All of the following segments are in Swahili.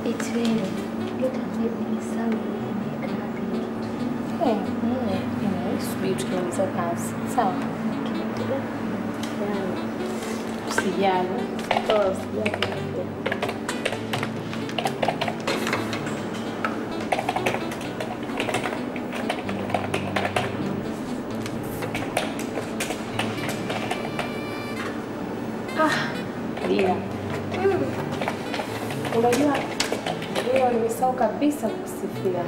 It's really get a baby sound make happy kitu. Eh, eh, subiri tukimaliza kazi. Sawa. Usijali. Oh, sijali. Dina. Unajua leo nimesahau kabisa kukusifia.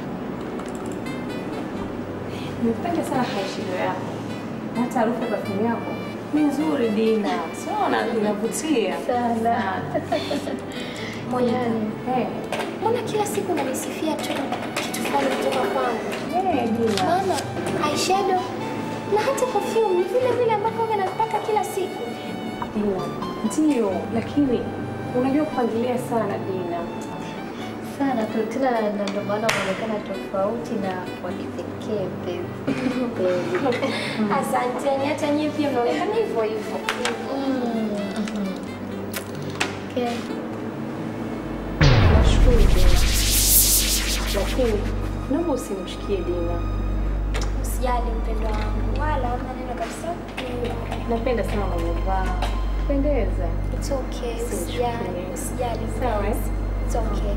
Nimependa sana haishiro yako. Na Hata harufu ya perfume yako ni nzuri Dina. Siona inavutia Sana. Moyani. Eh, Mbona kila siku unanisifia tu kitu fulani kutoka kwangu? eh Dina. Maana eyeshadow na hata perfume ni vile vile ambavyo huwa napaka kila siku. Dina. Ndio, lakini unajua kupangilia sana Dina. Sana tu tena na ndio maana unaonekana tofauti na wa kipekee baby. Asanteni, hata nyinyi pia mnaonekana hivyo hivyo. Okay. Nashukuru Dina. Lakini naomba usimshikie Dina. Usijali mpendo wangu, wala hamna neno kabisa. Napenda sana unavyovaa. Pendeza. It's okay, usijali, usijali. Sawa, eh? It's okay.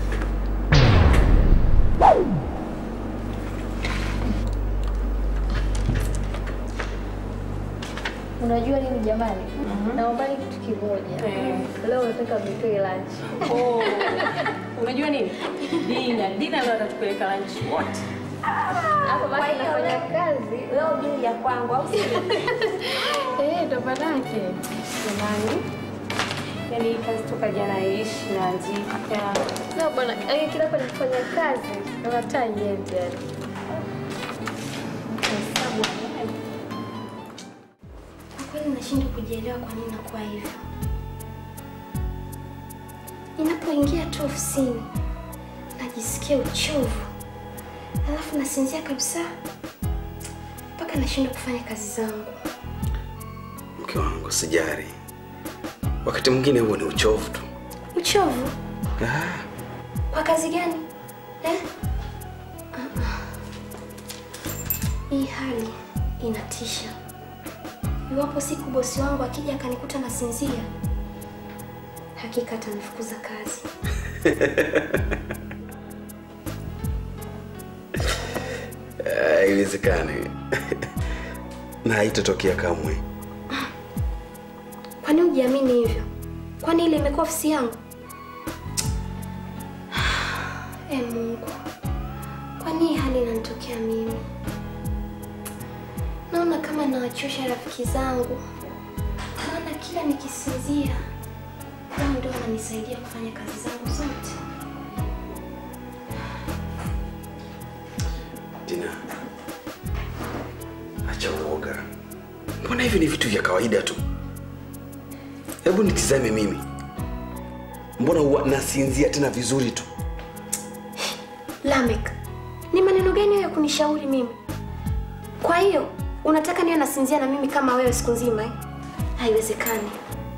Unajua nini jamani? Naomba kitu kimoja. Eh. Leo nataka mnitoe lunch. Oh, unajua nini? Dina, Dina leo atatupeleka lunch wote. Hapo basi nafanya kazi. Leo juu ya kwangu au sio? Eh, ndo manake. Jamani. Yaani hii kazi toka jana iishi na andika. Na bwana, yaani kila hapa nifanya kazi, naona taa iende yani. Hesabu. Kwa kweli nashindwa kujielewa kwa nini nakuwa hivyo. Ninapoingia tu ofisini najisikia uchovu, alafu nasinzia kabisa mpaka nashindwa kufanya kazi zangu. Mke wangu sijari, wakati mwingine huo ni uchovu tu. Uchovu Ah, kwa kazi gani eh? Ah, ah. Hii hali inatisha. Iwapo siku bosi wangu akija akanikuta nasinzia, hakika atanifukuza kazi. ah, Haiwezekani na haitatokea kamwe. Kwani hujiamini hivyo? Kwani ile imekuwa ofisi yangu? E Mungu, kwani hii hali inanitokea mimi? Naona kama nawachosha rafiki zangu, maana kila nikisinzia wao ndio wananisaidia kufanya kazi zangu zote. Dina, acha uoga. Mbona hivi ni vitu vya kawaida tu? Hebu nitizame mimi, mbona huwa nasinzia tena vizuri tu? Lamek, ni maneno gani hayo ya kunishauri mimi? Kwa hiyo unataka niwe nasinzia na mimi kama wewe siku nzima eh? Haiwezekani.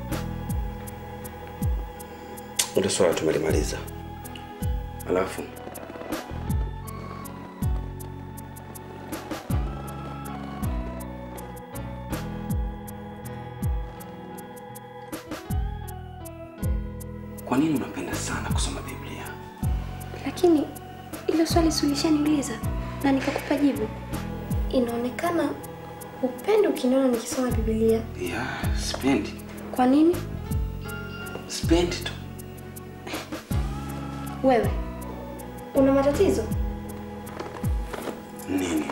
Ndio swala tumelimaliza. Alafu kwa nini unapenda sana kusoma Biblia? Lakini ilo swali si ulishaniuliza na nikakupa jibu. Inaonekana upendo ukiniona nikisoma Biblia. Ya, sipendi. Kwa nini? Sipendi tu. Wewe una matatizo? Nini?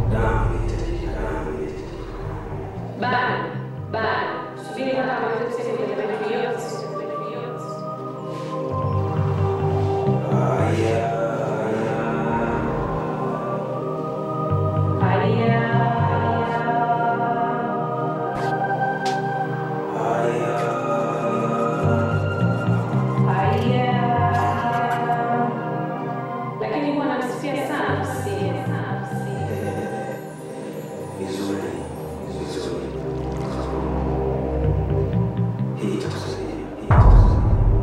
Bado, bado. Subiri kwanza amalize kusema Serious sana, serious sana, serious. Vizuri, vizuri. Hii itakusaidia. Hii itakusaidia.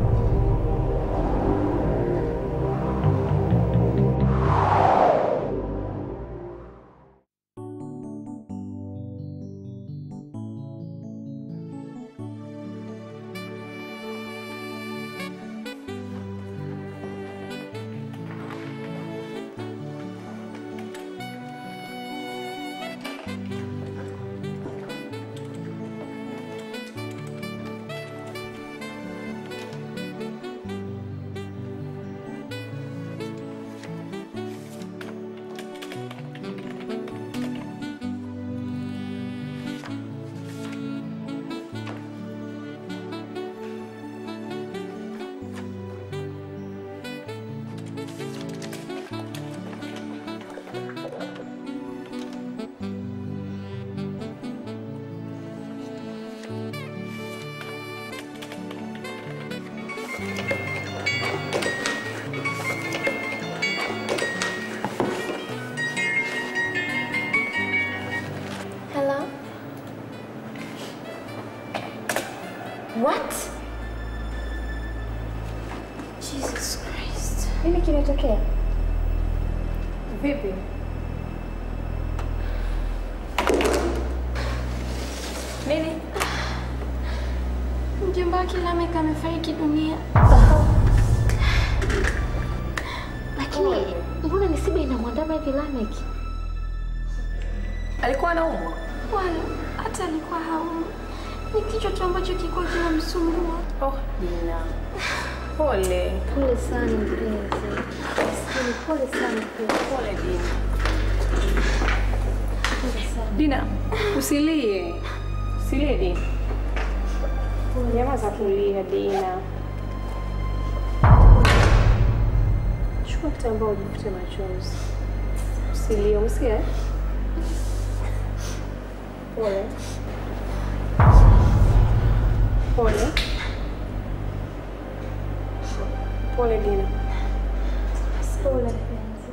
Hello? What? Jesus Christ. Nini kimetokea? Vipi? Nini? Mjomba wake Lamek amefariki dunia. Lakini mbona misiba inamwandama hivi Lamek? Alikuwa anaumwa? Wala hata alikuwa haumwi. Ni kichwa tu ambacho kilikuwa kinamsumbua. Oh, Dina. Pole. Pole sana mpenzi. Maskini, pole sana mpenzi. Pole Dina. Pole sana. Dina, usilie. Usilie Dina. Nyamaza kulia Dina. Chukua kitambaa ujifute machozi. Usilie, umesikia? Pole. Pole. Pole Dina. Pole mpenzi.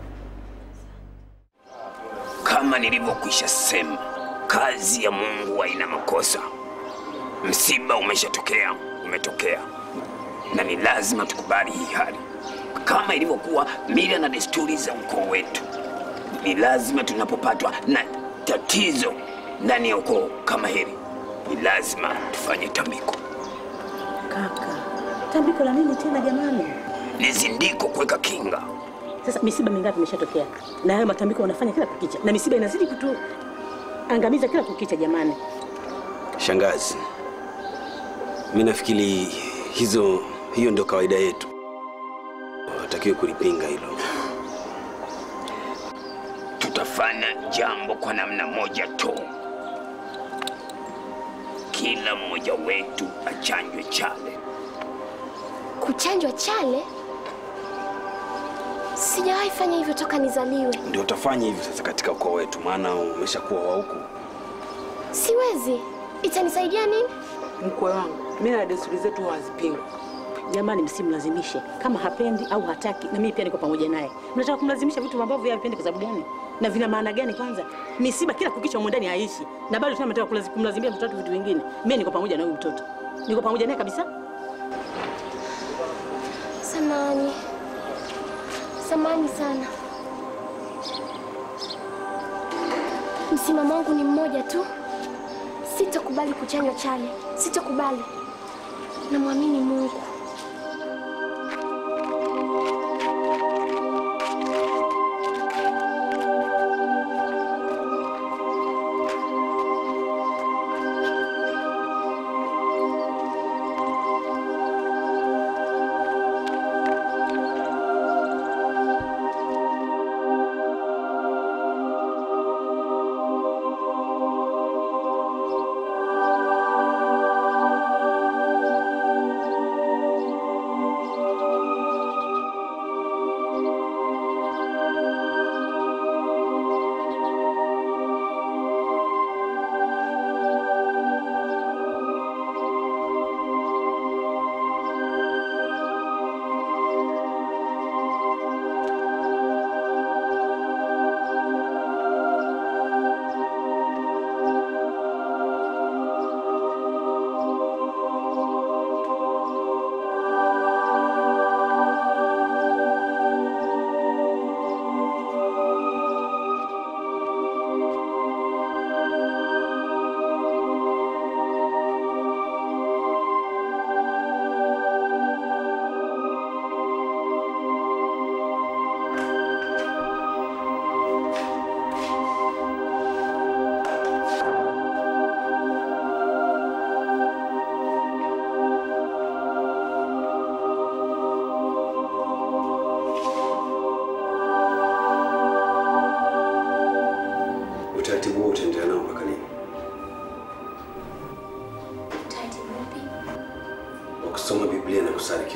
Kama nilivyokwisha sema, kazi ya Mungu haina makosa. Msiba umeshatokea, umetokea, na ni lazima tukubali hii hali, kama ilivyokuwa mila na desturi za ukoo wetu. Ni lazima tunapopatwa na tatizo ndani ya ukoo kama hili, ni lazima tufanye tambiko. Kaka, tambiko la nini tena jamani? Ni zindiko kuweka kinga. Sasa misiba mingapi imeshatokea, na hayo matambiko wanafanya kila kukicha, na misiba inazidi kutuangamiza kila kukicha jamani. Shangazi, mi nafikiri hizo hiyo ndio kawaida yetu, watakiwe kulipinga hilo. Tutafanya jambo kwa namna moja tu. Kila mmoja wetu achanjwe chale. Kuchanjwa chale? Sijawahi fanya hivyo toka nizaliwe. Ndio utafanya hivyo sasa katika ukoo wetu, maana umeshakuwa wa huku. Siwezi. Itanisaidia nini? Mkwe wangu, mila na desturi zetu huwa hazipingwi. Jamani, msimlazimishe kama hapendi au hataki, na mimi pia niko pamoja naye. Mnataka kumlazimisha vitu ambavyo yeye hapendi kwa sababu gani? Na vina maana gani? Kwanza misiba kila kukicha humo ndani haishi, na bado tena mnataka kulazi- kumlazimisha mtoto wake vitu vingine. Mimi niko pamoja na huyu mtoto, niko pamoja naye kabisa. Samani. Samani sana. Msimamo wangu ni mmoja tu. Sitokubali kuchanywa chale. Sitokubali. Namwamini Mungu.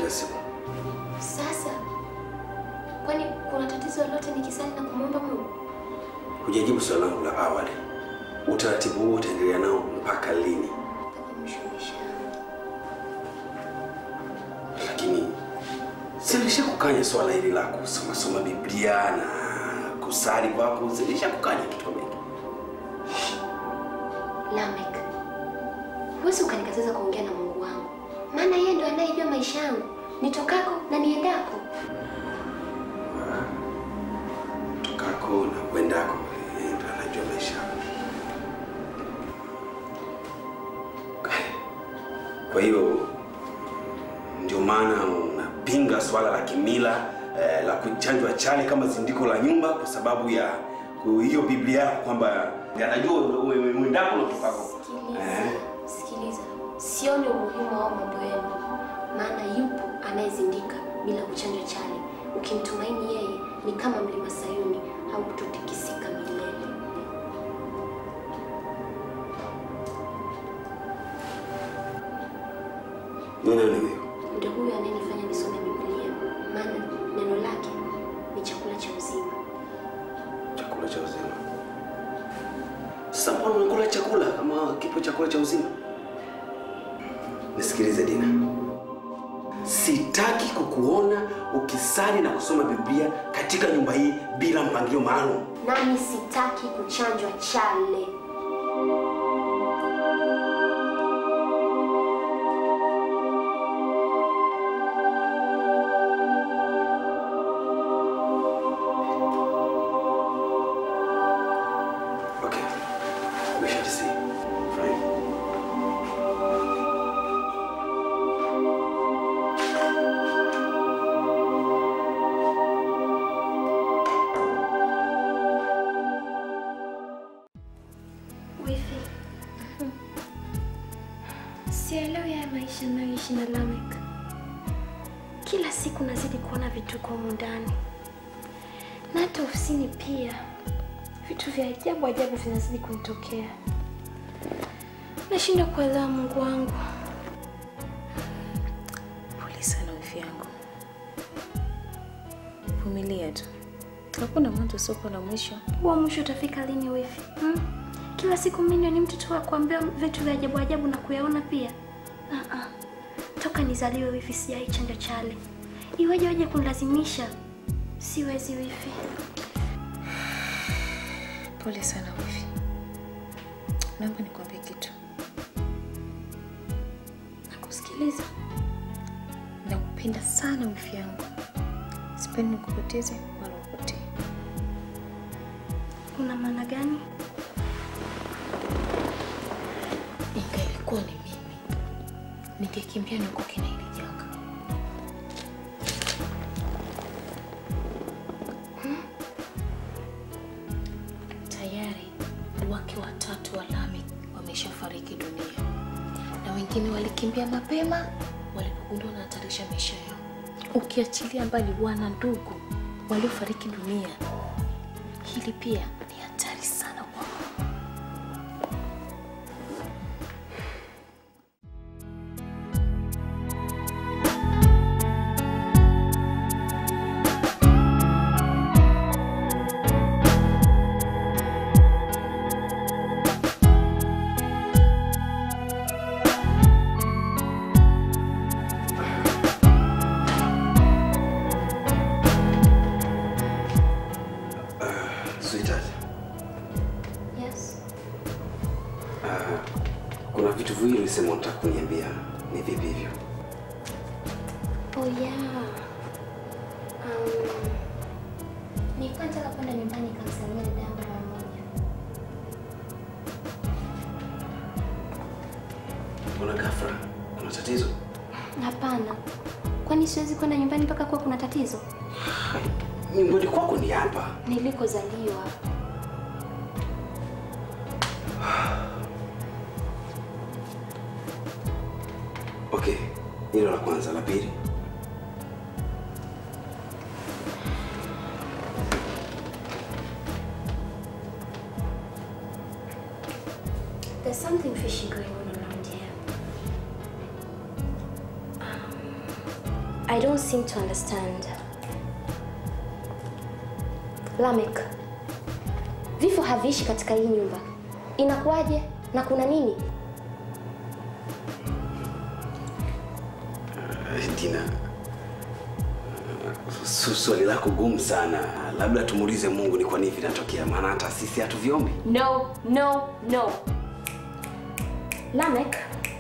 kila siku. Sasa kwani kuna tatizo lolote nikisali na kumwomba Mungu? Hujajibu swali langu la awali. Utaratibu huo utaendelea nao mpaka lini? Mpaka mwisho wa maisha yangu. Lakini si nilishakukanya swala hili la kusoma soma Biblia na kusali kwako, si nilishakukanya kitu kama hiki? Lamek, huwezi ukanikataza kuongea na Mungu wangu, maana yeye ndo anayejua maisha yangu nitokako na niendako. Tokako na kwendako, yeye ndo anajua maisha yako. Kwa hiyo ndio maana unapinga swala la kimila eh, la kuchanjwa chale kama zindiko la nyumba kwa sababu ya ku- hiyo Biblia yako kwamba anajua mwendako na tokako. Sikiliza, sikiliza, sioni umuhimu wa mambo yenu, maana yupo anayezindika bila kuchanja chale. Ukimtumaini yeye ni kama mlima Sayuni, hautotikisika milele. Ni nani huyo? Ndio huyo anayenifanya nisome Biblia, maana neno lake ni chakula cha uzima. Chakula cha uzima. Sasa mbona unakula chakula kama kipo chakula cha uzima? Nisikilize Dina, sitaki kukuona ukisali na kusoma Biblia katika nyumba hii bila mpangilio maalum. Nami sitaki kuchanjwa chale. Okay, we shall see. Fine. Wifi, sielewi haya maisha nayoishi na Lamek. Kila siku nazidi kuona vituko humu ndani, na hata ofisini pia vitu vya ajabu ajabu vinazidi kunitokea. Nashindwa kuelewa Mungu wangu. Pole sana wifi yangu, vumilia tu, hakuna mwanzo usiokuwa na mwisho. Huo mwisho utafika lini wifi? Hmm? Kila siku mimi ni mtu tu wa kuambiwa vitu vya ajabu ajabu na kuyaona pia. Ah ah. Toka nizaliwe wifi sijai chanja chale. Iweje waje kunilazimisha? Siwezi wifi. Pole sana wifi, naomba nikwambie kitu. Nakusikiliza. Nakupenda sana wifi yangu, sipendi nikupoteze wala upotee. Una maana gani? Ingelikuwa ni mimi, ningekimbia nikuke na hili janga. Tayari wake watatu wa Lamek wameshafariki dunia na wengine walikimbia mapema walipogundua wanahatarisha maisha yao, ukiachilia mbali wana ndugu waliofariki dunia. Hili pia ni hatari sana kwao. Sweetheart, Yes. uh, kuna vitu viwili ulisema unataka kuniambia. Ni vipi hivyo? Oh yeah. Um, nilikuwa nataka kwenda nyumbani kamsalimia dada yangu mara moja. Mbona ghafla? Kuna tatizo? Hapana. Kwani siwezi kwenda nyumbani mpaka kuwa kuna tatizo? Nyumbani kwako ni hapa. Nilikozaliwa. Okay, hilo la kwanza. La pili, There's something fishy going on around here. Um, I don't seem to understand. Lamek, vifo haviishi katika hii nyumba. Inakuwaje na kuna nini? Dina, su- swali lako gumu sana. Labda tumuulize Mungu ni kwa nini vinatokea, maana hata sisi hatuviombi. No, no, no. Lamek,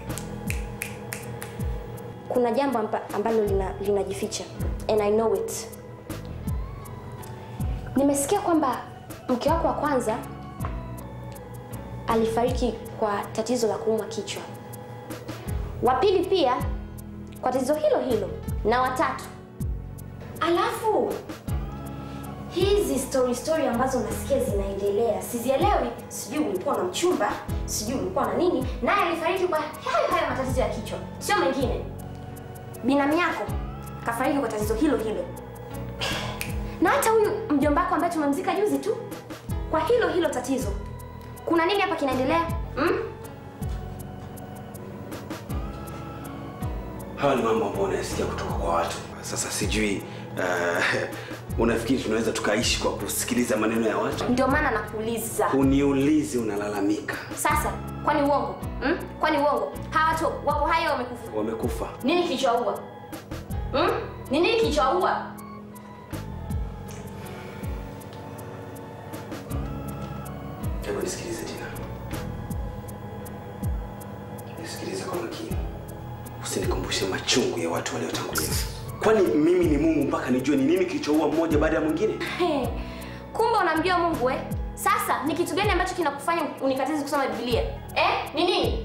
kuna jambo amba, ambalo lina- linajificha and I know it. Nimesikia kwamba mke wako wa kwanza alifariki kwa tatizo la kuumwa kichwa, wa pili pia kwa tatizo hilo hilo, na watatu alafu hizi story story ambazo nasikia zinaendelea sizielewi. Sijui ulikuwa na mchumba, sijui ulikuwa na nini, naye alifariki kwa hayo hayo matatizo ya kichwa, sio mengine. Binamu yako kafariki kwa tatizo hilo hilo, na hata huyu mjomba wako ambaye tumemzika juzi tu kwa hilo hilo tatizo. Kuna nini hapa kinaendelea hmm? Hawa ni mambo ambayo unayasikia kutoka kwa watu. Sasa sijui uh, unafikiri tunaweza tukaishi kwa kusikiliza maneno ya watu? Ndio maana nakuuliza Uniulize, unalalamika. sasa, kwani uongo hmm? Kwani uongo? Hawa watu wako hai au wamekufa? Wamekufa. Nini kilichowaua? Hmm? Ni nini kilichowaua? Hebu nisikilize Dina, nisikilize kwa makini, usinikumbushe machungu ya watu waliotangulia. Kwani mimi ni Mungu mpaka nijue ni nini kilichoua mmoja baada ya mwingine? He, kumbe unamjua Mungu eh? Sasa ni kitu gani ambacho kinakufanya unikatize kusoma Biblia eh? Ni nini?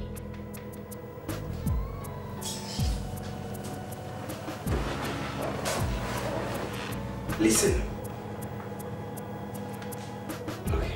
Listen. Okay.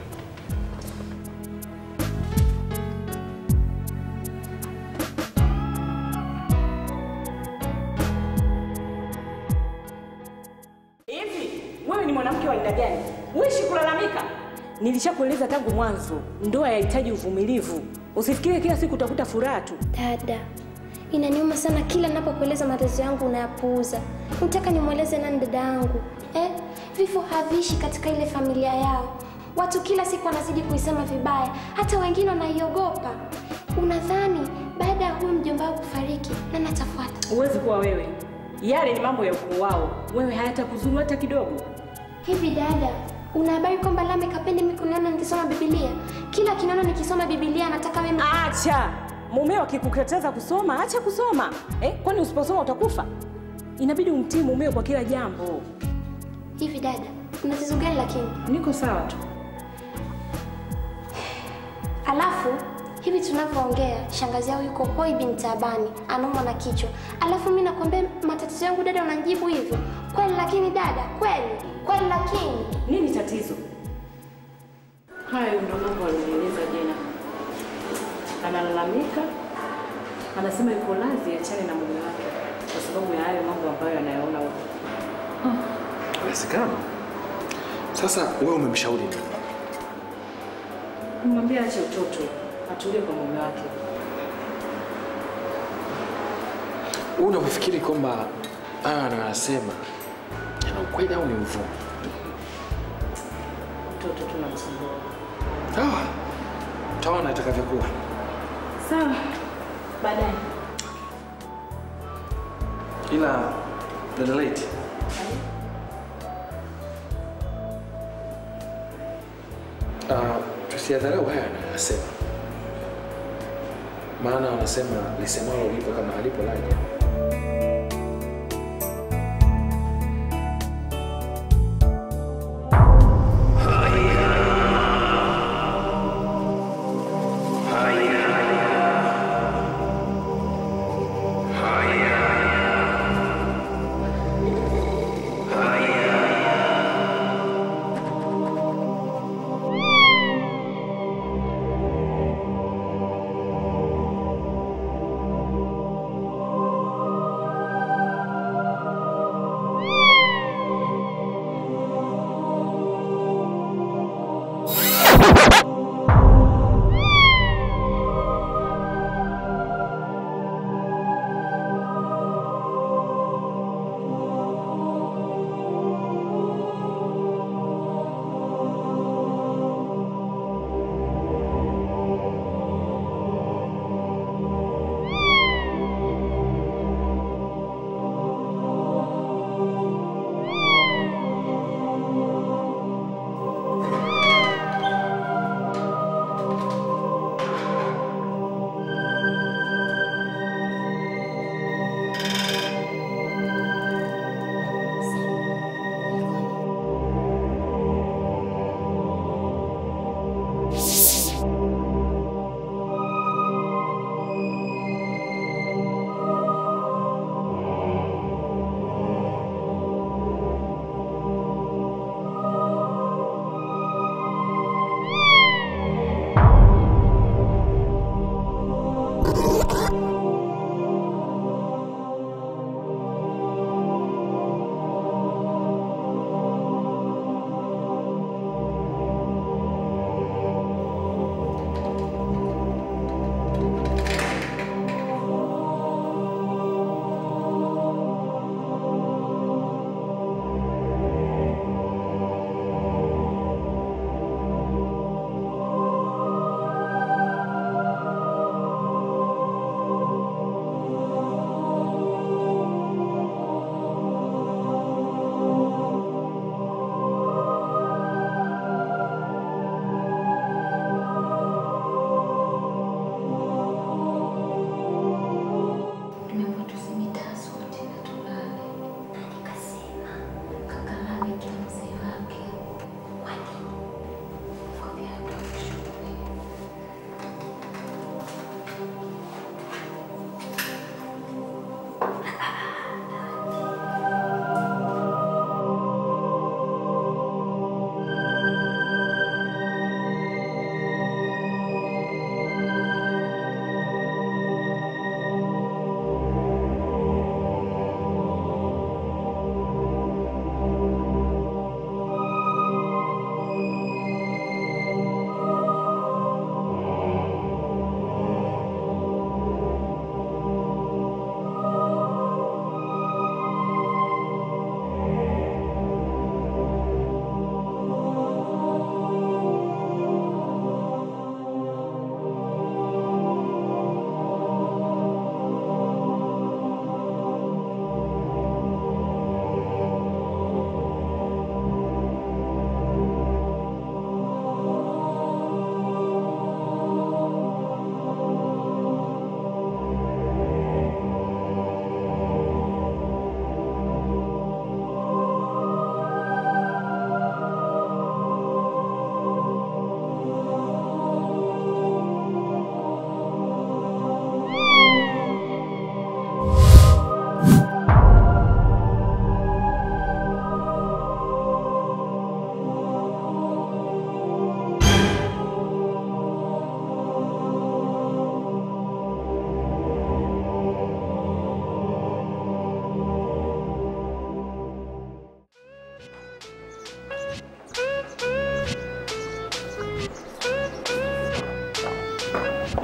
Hivi wewe ni mwanamke wa aina gani? Uishi kulalamika. Nilishakueleza tangu mwanzo, ndoa yahitaji uvumilivu. Usifikirie kila siku utakuta furaha tu. Dada, inaniuma sana kila ninapokueleza matatizo yangu unayapuuza. Nataka nimweleze nani dada yangu eh? Vifo haviishi katika ile familia yao. Watu kila siku wanazidi kuisema vibaya, hata wengine wanaiogopa. Unadhani baada ya huyu mjomba wao kufariki, nani atafuata? Huwezi kuwa wewe. Yale ni mambo ya ukoo wao. Wewe hayatakuzuru hata kidogo. Hivi dada, una habari kwamba Lamek hapendi mimi kuniona nikisoma Biblia? Kila akiniona nikisoma Biblia anataka mimi Acha mumeo akikukataza kusoma, acha kusoma eh? Kwani usiposoma utakufa? Inabidi umtii mumeo kwa kila jambo. Hivi dada, una tatizo gani lakini? Niko sawa tu. Alafu hivi tunavyoongea, shangazi yao yuko hoi bin taabani, anaumwa na kichwa. Alafu mimi nakwambia matatizo yangu dada, unanijibu hivyo kweli? Lakini dada, kweli kweli, lakini Nini tatizo? Hayo ndo mambo alinieleza jana. Analalamika, anasema yuko radhi achane na mume wake kwa sababu ya hayo mambo ambayo anayaona huko. Inawezekana. Sasa wewe umemshauri nini? Kumwambia ache utoto, atulie kwa mume wake. Wewe unafikiri kwamba haya anayosema yana ukweli au ni uvumi? Utoto tu namsumbua. Ah, utaona itakavyokuwa. Sawa, baadaye. Ila dada Leti, uh, tusiadharau haya anayosema, maana wanasema lisemalo lipo kama halipo laja.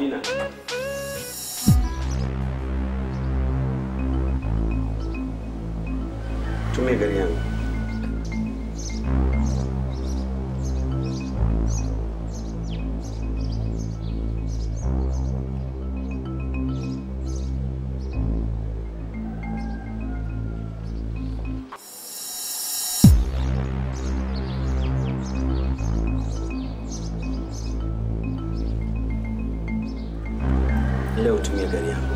Dina. Tumia gari yangu. Leo tumia gari yangu.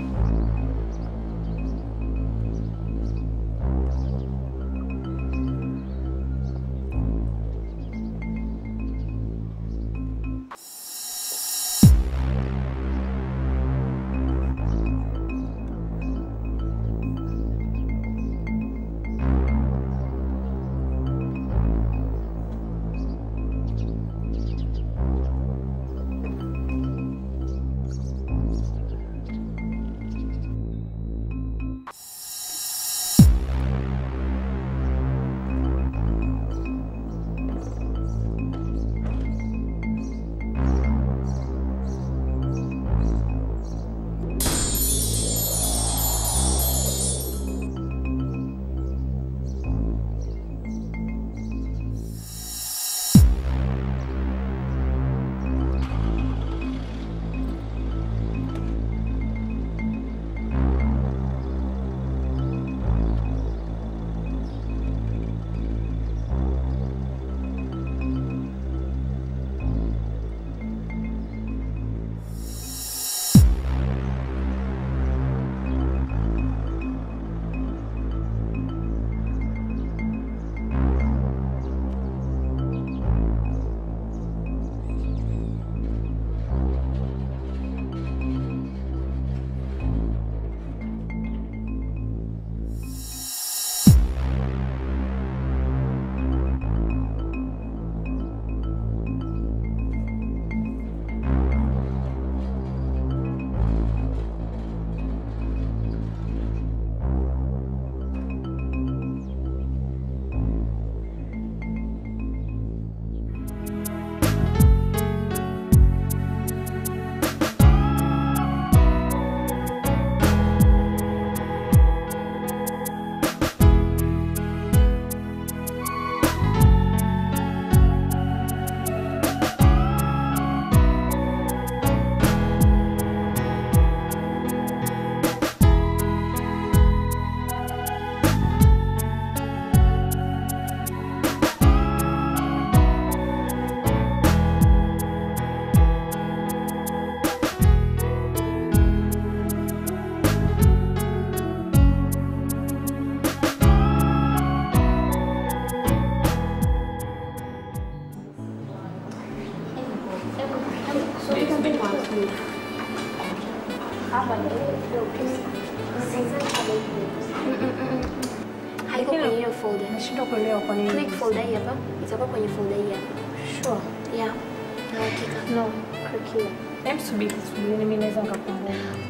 Haiko kwenye hiyo folder. Nashindwa kuelewa kwa nini. Click folder hii hapa. Itakuwa kwenye folder hii hapa. Sure. Yeah. Na hakika. No, click here. Hem, subiri, subiri, mimi naweza nikakumbuka.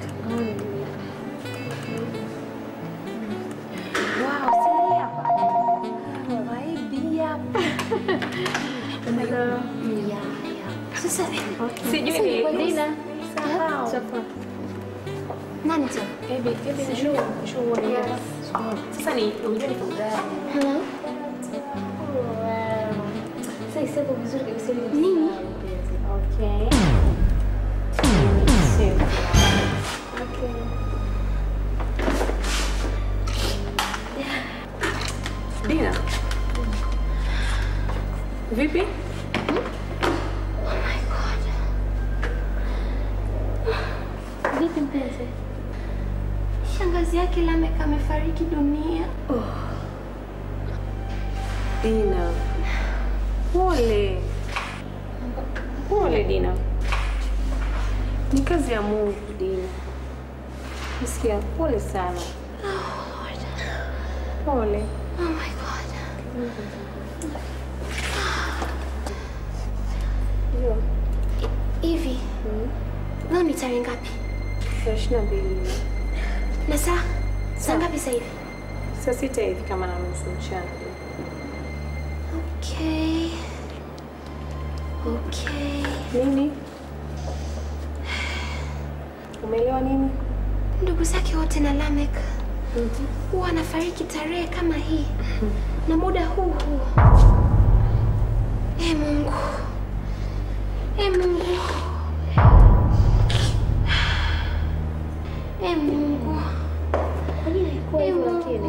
Wow, si hii hapa. Vibe hapa. Yeah, yeah. Sasa Sijui Sasa ni kwa Dina. Sahau. Nani tu? Baby, baby, njoo, njoo uone Yes. hapa. Sasa ni unajua ni folder gani? Hello? Sasa isebo vizuri kabisa ili Nini? Okay. Okay. Dina. Vipi? Vipi mpenzi? Shangazi yake Lamek amefariki dunia. Dina. Pole. Pole Dina. Ni kazi ya Mungu Dina. Nasikia pole sana. Pole. Oh my god. Ndio. Hivi leo ni tarehe ngapi? Saa ishirini na mbili. Na saa saa ngapi sasa hivi? Saa sita hivi kama na nusu mchana. Okay. Okay. Nini? Umeelewa nini? Ndugu zake wote na Lamek huwa anafariki tarehe kama hii na muda huu huu. E Mungu, e Mungu, e Mungu, e Mungu.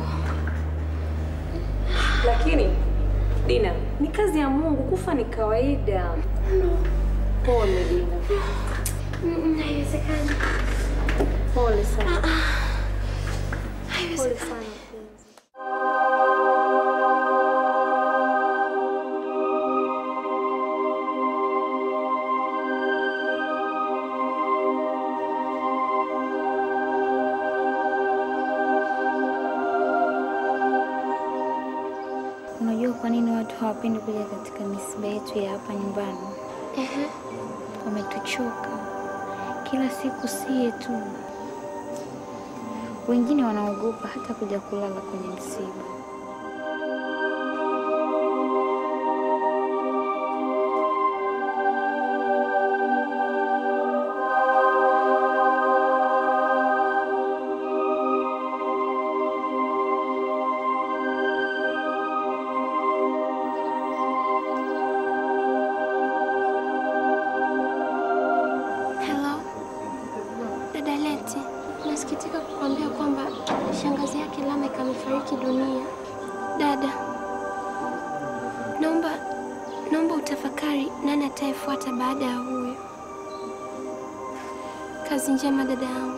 Lakini Dina, ni kazi ya Mungu, kufa ni kawaida. Pole Dina, Mm, Haiwezekani, pole sana, pole haiwezekani. sana mpenzi. Unajua kwa nini watu hawapendi kuja katika misiba yetu ya hapa nyumbani? Ehe. Wametuchoka kila siku, sie tu. Wengine wanaogopa hata kuja kulala kwenye msiba. Hello. Dada Leti, nasikitika kukwambia kwamba shangazi yake Lamek amefariki dunia. Dada, naomba naomba utafakari nani atayefuata baada ya huyu. Kazi njema dada yangu.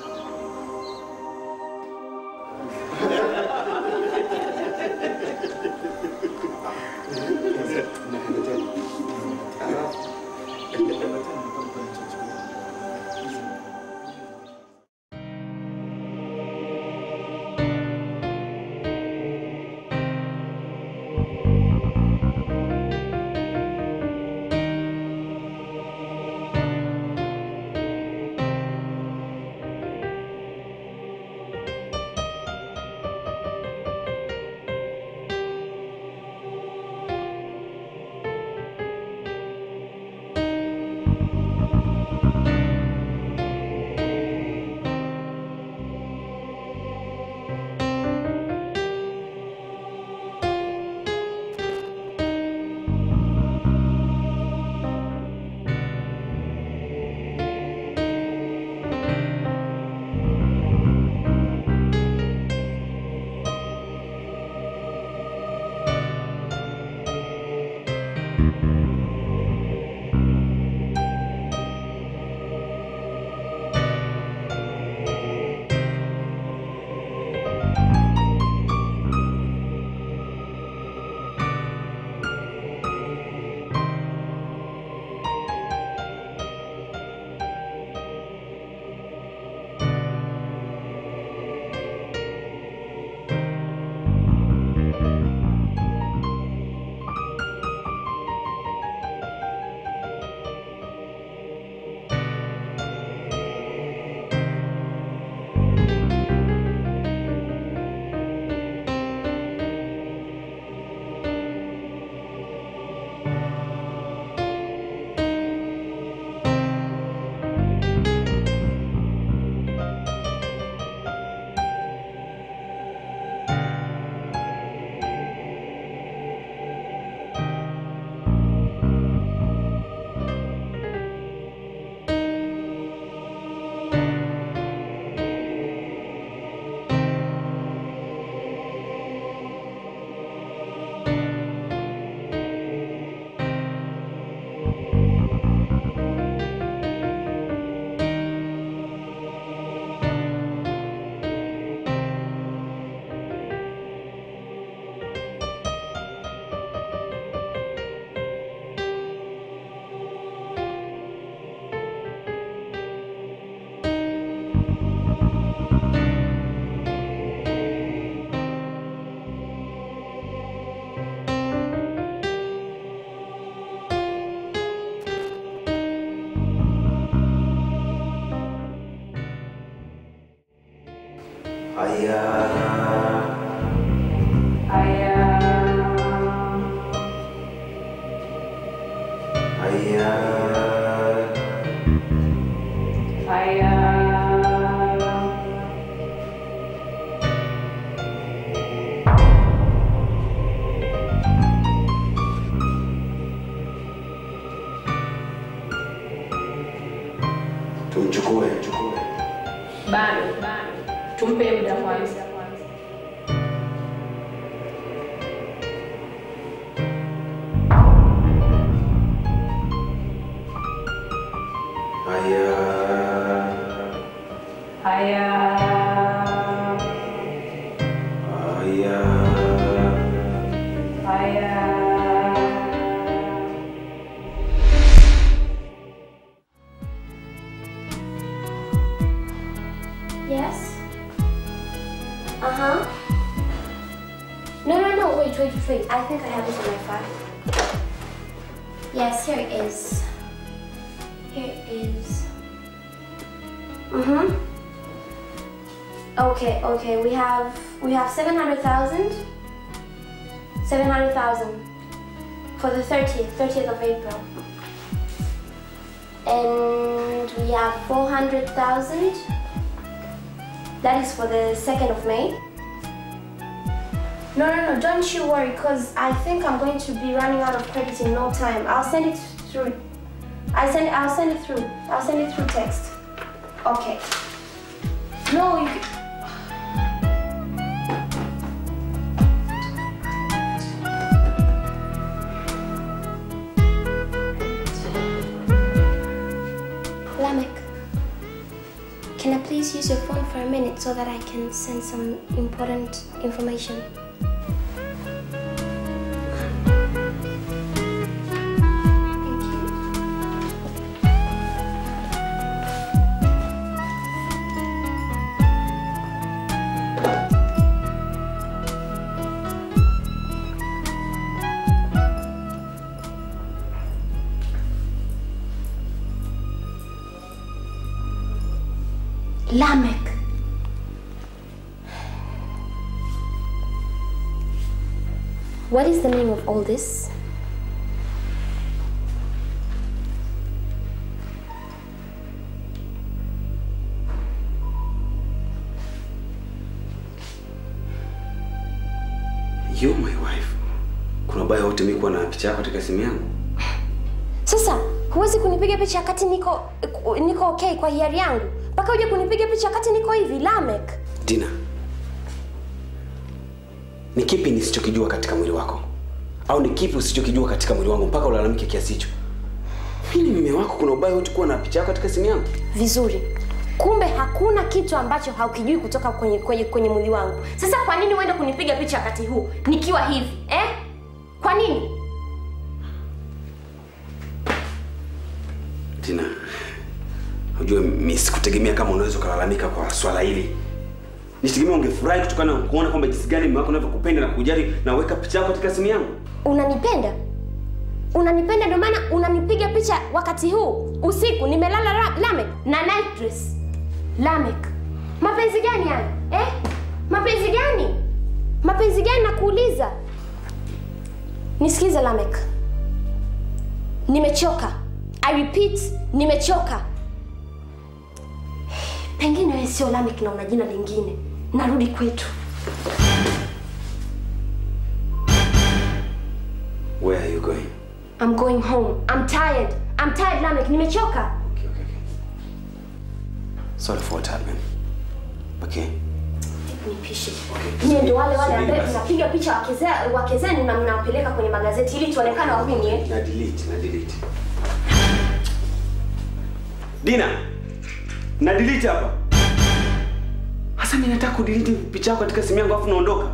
Haya. Haya. Tumchukue. Bado, bado. Tumpe muda kwanza. Haya. Haya. Haya. Haya. Yes. Uh huh. No, no, no. Wait, wait, wait. I think I have it on my file. Yes, here it is. Here it is. Mhm. Okay, okay. We have we have seven hundred thousand. Seven hundred thousand for the thirtieth, thirtieth of April. And we have four hundred thousand. That is for the 2nd of May. No, no, no, don't you worry, because I think I'm going to be running out of credit in no time. I'll send it through. I send I'll send it through. I'll send it through text. Okay. No, you Lamek, can I please use your phone for a minute so that I can send some important information? Thank you. Lamek. What is the meaning of all this? You my wife. Kuna ubaya wote mimi kuwa na picha yako katika simu yangu? Sasa huwezi kunipiga picha wakati niko niko okay kwa hiari yangu, mpaka uje kunipiga picha wakati niko hivi. Lamek, Dina. Ni kipi nisichokijua katika mwili wako? Au ni kipi usichokijua katika mwili wangu mpaka ulalamike kiasi hicho? Mimi ni mume wako, kuna ubaya wote kuwa na picha yako katika simu yangu? vizuri. Kumbe hakuna kitu ambacho haukijui kutoka kwenye, kwenye, kwenye mwili wangu. Sasa kwa nini uende kunipiga picha wakati huu nikiwa hivi eh? Kwa nini? Dina. Unajua mimi sikutegemea kama unaweza ukalalamika kwa swala hili. Nitegemea ungefurahi kutokana na kuona kwamba jinsi gani mume wako anavyokupenda na kujali na weka picha yako katika simu yangu. Unanipenda? Unanipenda ndio maana unanipiga picha wakati huu usiku nimelala ra- Lamek na night dress. Lamek, mapenzi gani haya eh? Mapenzi gani? Mapenzi gani nakuuliza? Nisikize Lamek, nimechoka. I repeat, nimechoka. Pengine wewe sio Lamek na una jina lingine. Narudi kwetu. Where are you going? I'm going home. I'm tired. I'm tired Lamek, nimechoka. Okay, okay, okay. Sorry for what happened. Okay. Nipishe. Okay. Nyie ndio wale wale Subiri ambao basi. tunapiga picha wake ze- wake zenu na mnawapeleka kwenye magazeti ili tuonekane wahuni eh? Na delete, na delete. Dina. Na delete hapa. Hasa mimi nataka kudelete picha yako katika simu yangu afu naondoka.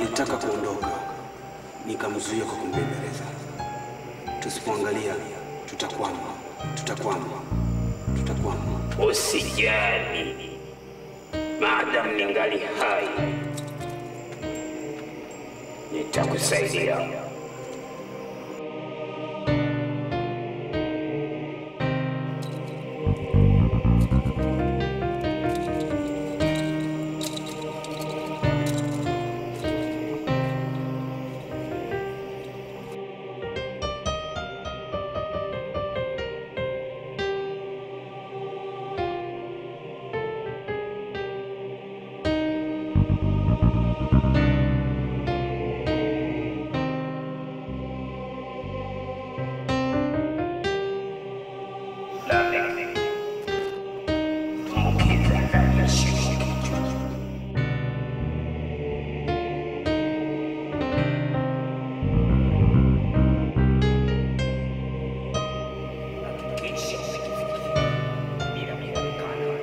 alitaka kuondoka, nikamzuia kwa kumbembeleza. Tusipoangalia tutakwama, tutakwama, tutakwama. Usijali, maadamu ningali hai, nitakusaidia. Tumbukiza ndani ya shimo kichwa. Hakikisha umekifikia bila kuonekana.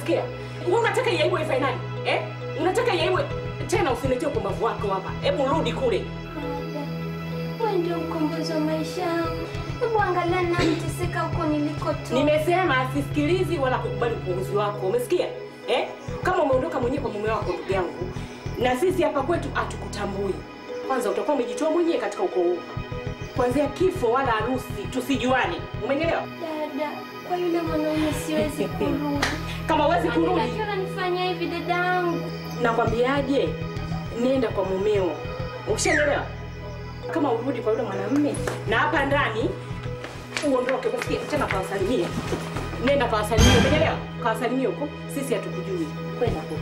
Umesikia? Wewe unataka iaiwe ife nani? Eh? Unataka iaiwe tena usiniletee upumbavu wako hapa. Hebu rudi kule. Wewe ndio mkombozi wa maisha yangu. Hebu angalia ninateseka huko nilikotoka. Nimesema sisikilizi wala kukubali upuuzi wako. Umesikia? Eh? Kama umeondoka mwenyewe kwa mume wako ndugu yangu, na sisi hapa kwetu hatukutambui. Kwanza utakuwa umejitoa mwenyewe katika ukoo huu. Kuanzia kifo wala harusi tusijuane. Umenielewa? Dada, kwa yule mwanaume siwezi kurudi. Kama huwezi Kwa nini kurudi, akiwa ananifanyia hivi dadangu? nakwambiaje? Nenda kwa mumeo. Ushanielewa? Kama urudi kwa yule mwanamume na hapa ndani uondoke, umesikia? Tena kawasalimie. Nenda kawasalimie, umeelewa? Kawasalimie huko, sisi hatukujui. Kwenda huko.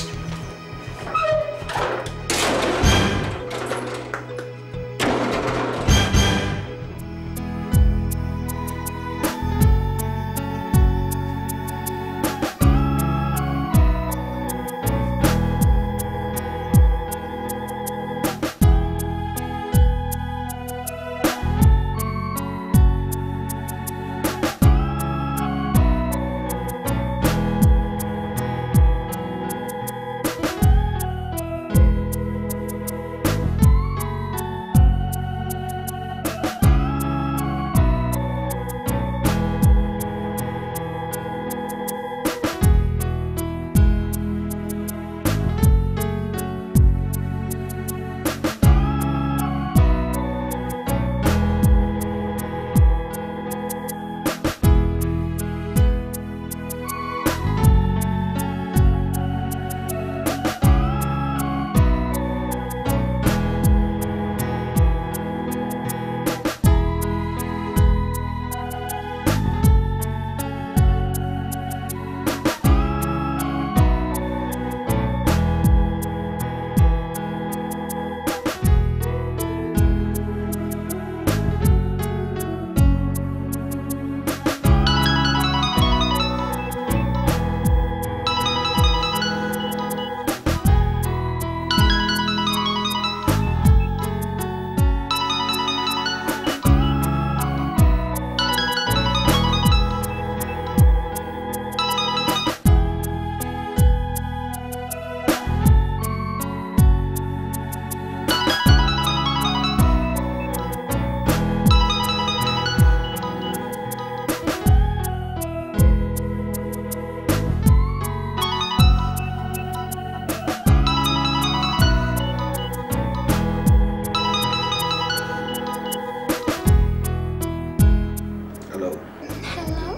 Hello. Hello.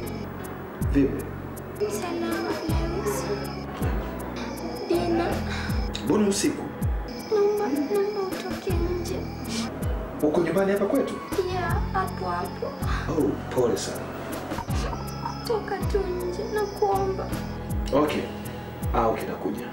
Vipi? Salama Lewis. Dina, Mbona usiku? naomba naomba utoke nje. Uko nyumbani hapa kwetu? Ya, hapo hapo. Oh, pole sana. Toka tu nje na kuomba. Okay. Ah, okay, nakuja.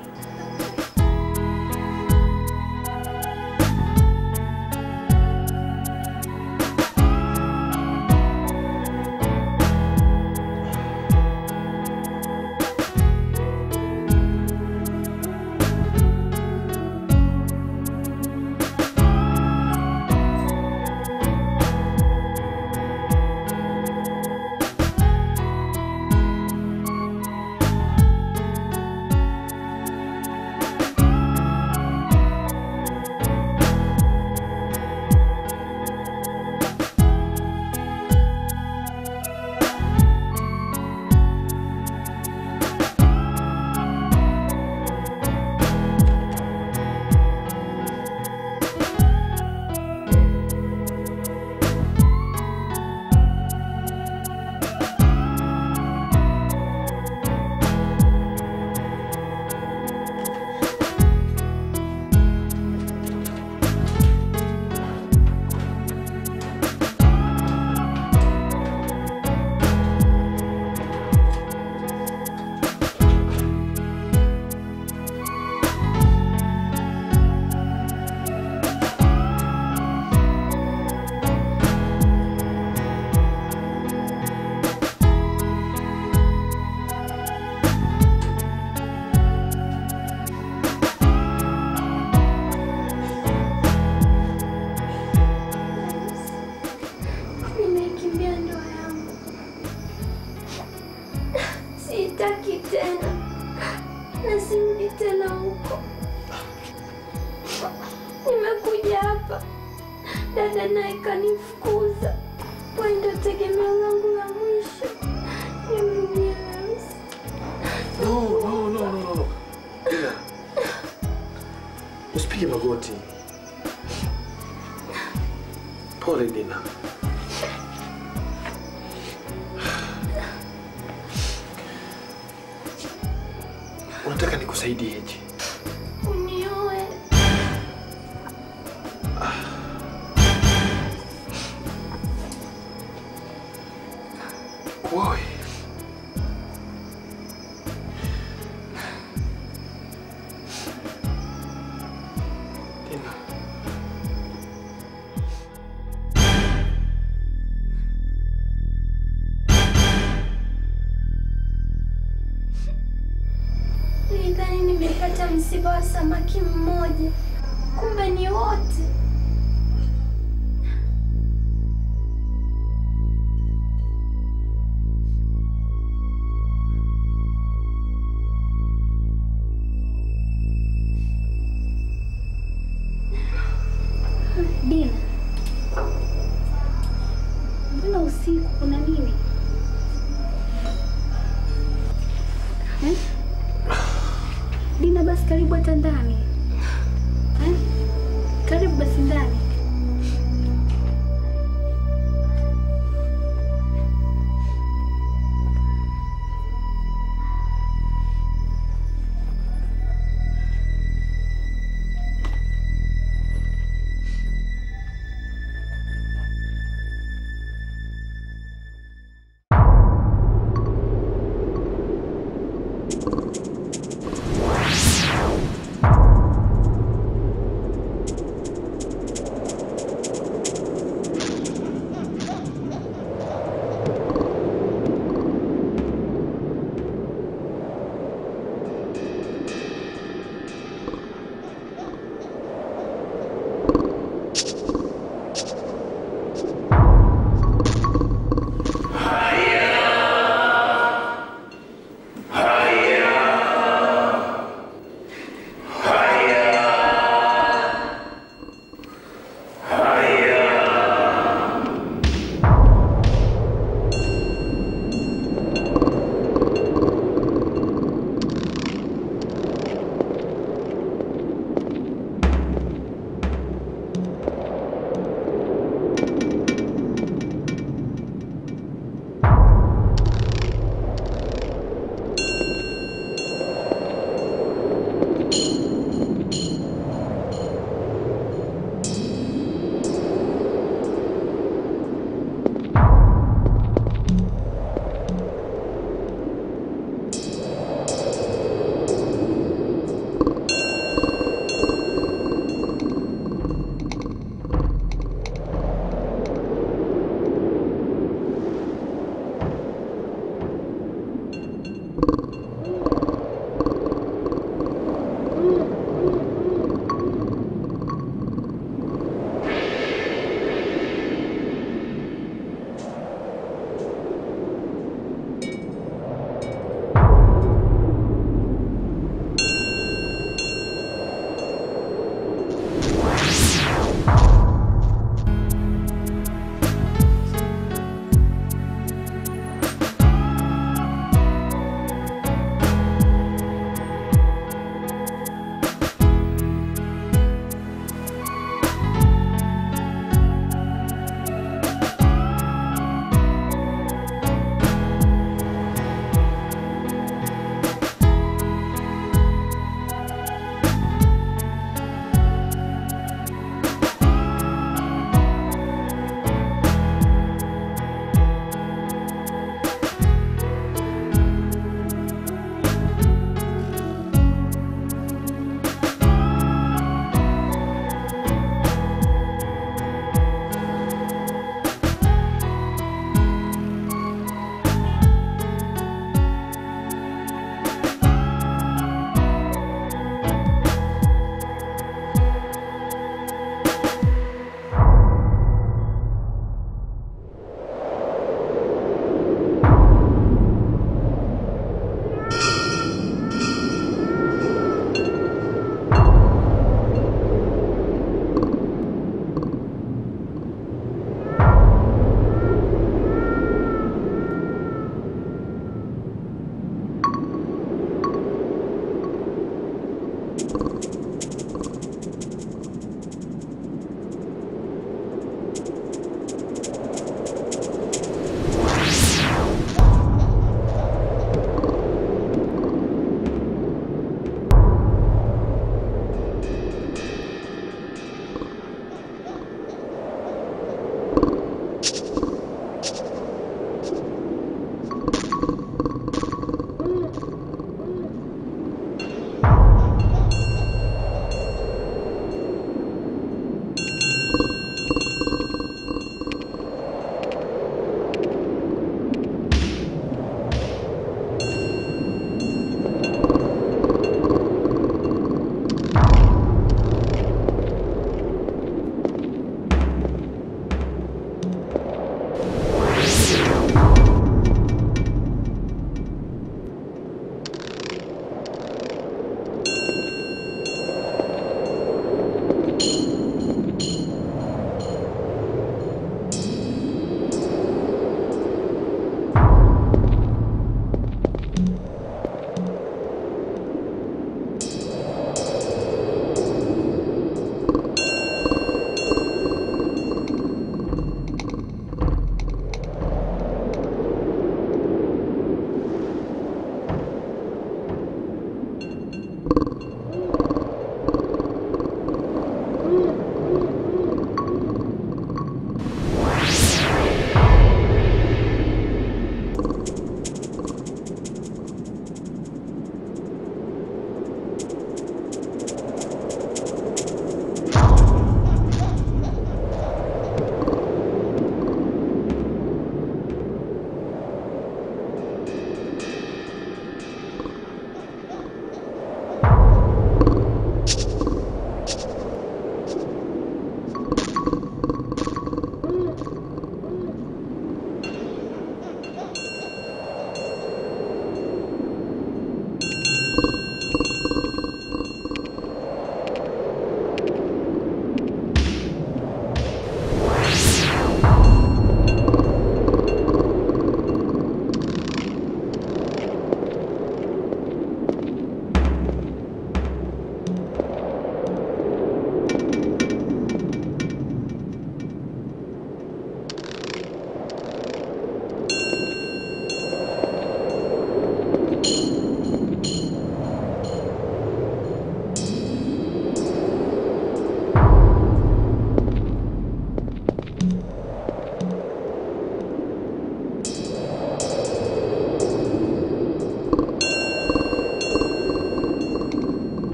dada naye kanifukuza. Wewe ndio tegemeo langu la mwisho. Nihurumie Hamisi. No, no, no, no, no, no. Dina. Usipige magoti. Pole Dina. Unataka nikusaidieje? Unioe. Kuoe. Dina. Nilidhani nimepata msiba wa samaki mmoja, kumbe ni wote. Dina, mbona usiku kuna nini? Eh? Dina, basi karibu hata ndani. Eh? Karibu basi ndani.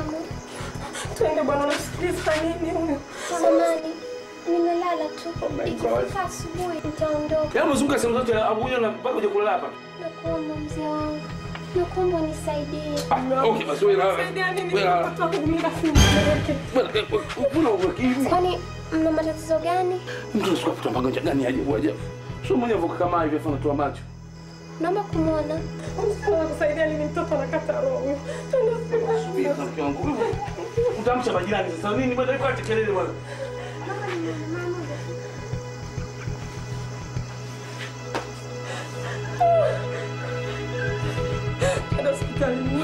tamu. Twende bwana, unasikiliza nini huyo? Samahani, nimelala tu. Ikifika asubuhi nitaondoka. Yaani umezunguka sehemu zote abuja na mpaka uje kulala hapa. Nakuomba mzee wangu, nakuomba unisaidie. Ah, okay, basi wewe lala. Wewe lala. Mbona uweki hivi? Kwani mna matatizo gani? Mtu anasukua kutambanga njia gani ajabu ajabu. Sio mwenye avoka kama hivi afa anatoa macho. Naomba kumwona. Kusaidia nini? Mtoto anakata roho. Subiri na mke wangu. Utamsha majirani sasa nini bwana yuko atekelele bwana. Enda hospitalini.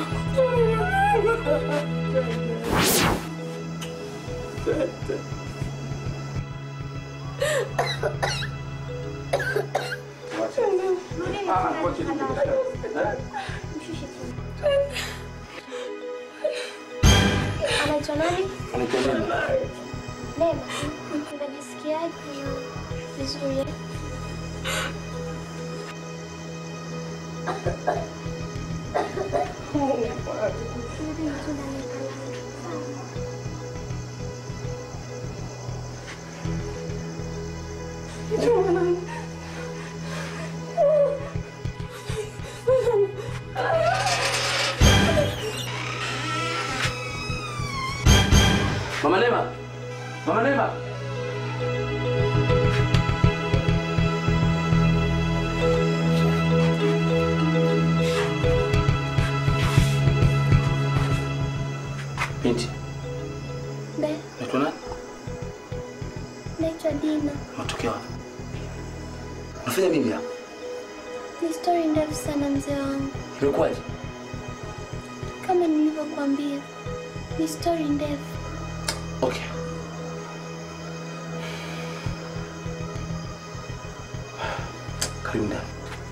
Ah, kwa chini. Anaitwa nani? Anaitwa nani? Neema. Unajisikiaje? Vizuri. Mama Neema. Mama Neema. Binti, Be, unaitwa nani? naitwa Dina. Unatokea wapi? Unafanya nini hapa? Ni stori ndefu sana mzee wangu. Imekuwaje? Kama nilivyokuambia, ni stori ndefu. Okay. Karibu ndani.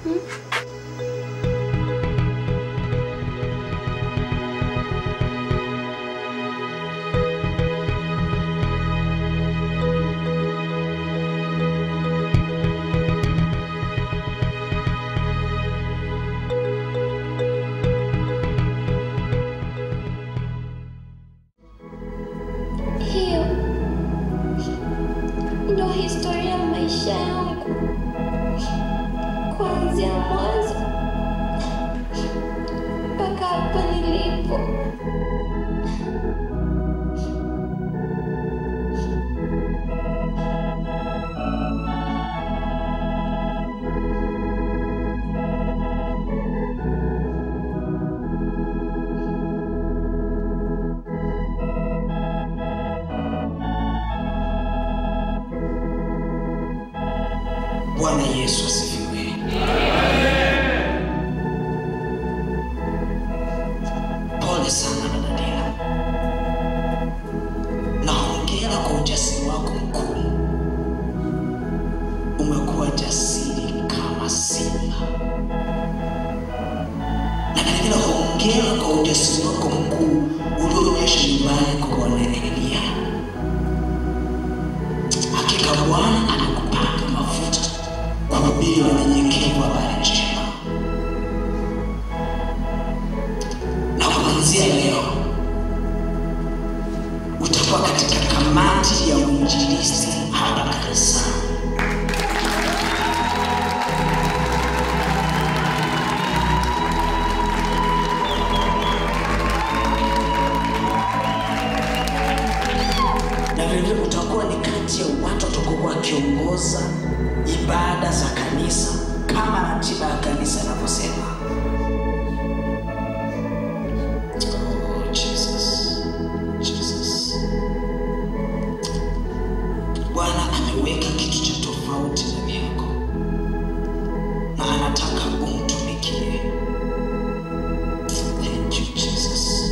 Hiyo ndo historia ya maisha yangu kuanzia mwanzo mpaka hapa nilipo. Bwana Yesu asifiwe. Pole sana dada Dina, na hongera kwa ujasiri wako mkuu. Umekuwa jasiri kama simba, na vilevile hongera kwa ujasiri wako mkuu ulioonyesha nyumbani kwa Bwana Elia. Hakika Bwana anakupaka mafuta kuhubiri wanyenyekevu habari njema, na kuanzia leo utakuwa katika kamati ya uinjilisti hapa kanisani. na vilevile utakuwa ni kati ya watu watakuwa wakiongoza ibada za kanisa kama ratiba ya kanisa inavyosema. Oh, Jesus. Jesus. Bwana ameweka kitu cha tofauti ndani yako na anataka umtumikie. Thank you, Jesus.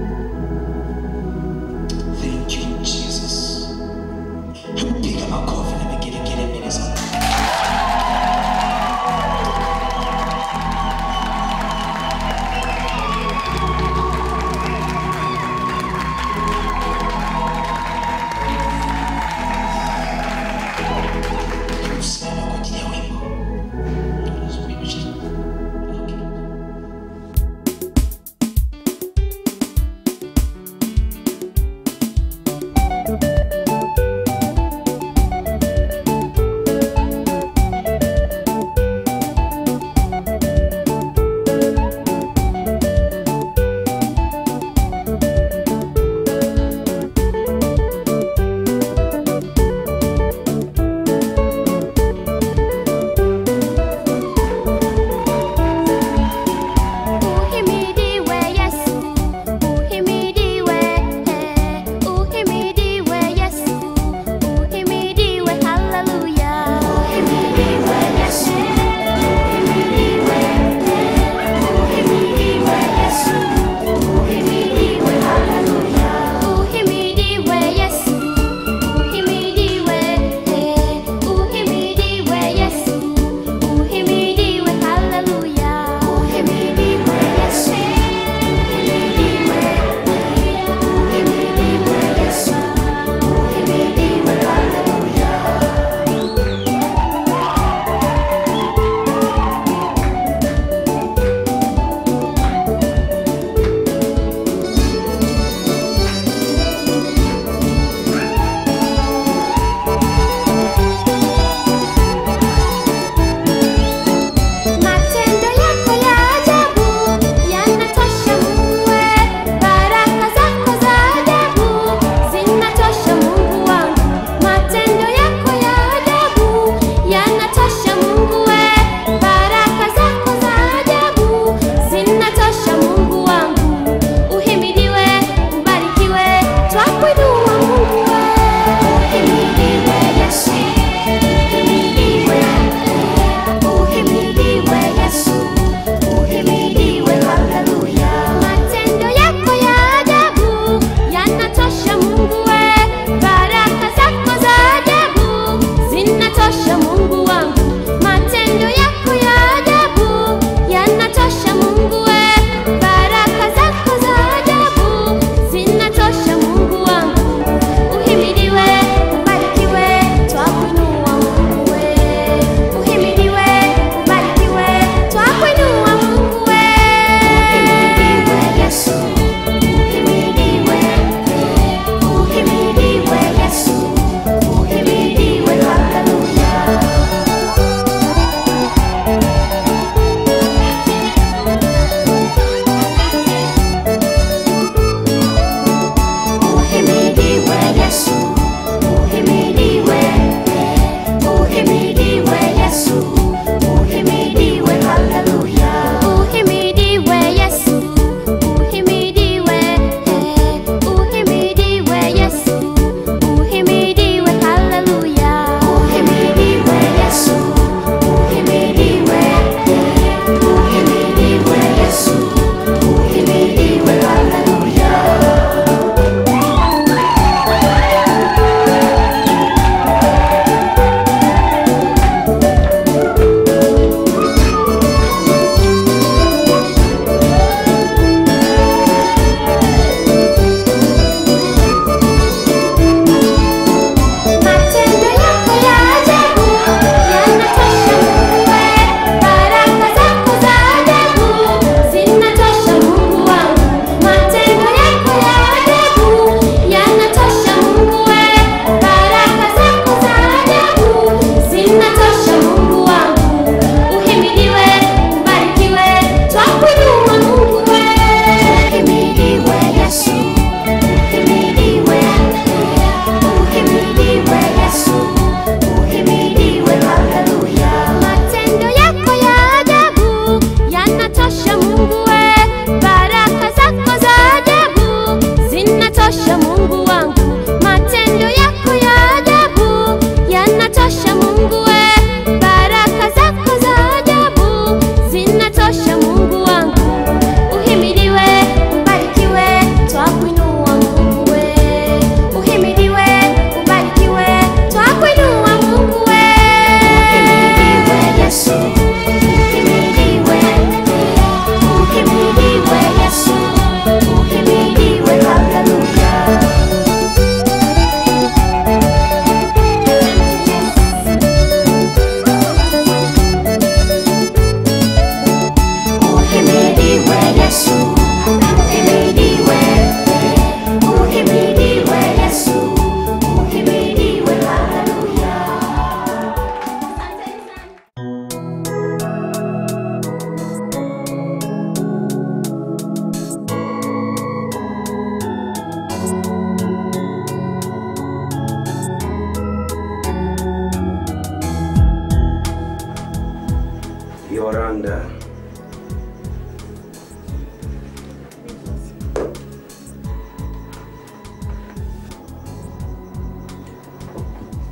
Thank you, Jesus. Hebu piga makofi na vigelegele mbele za Mungu.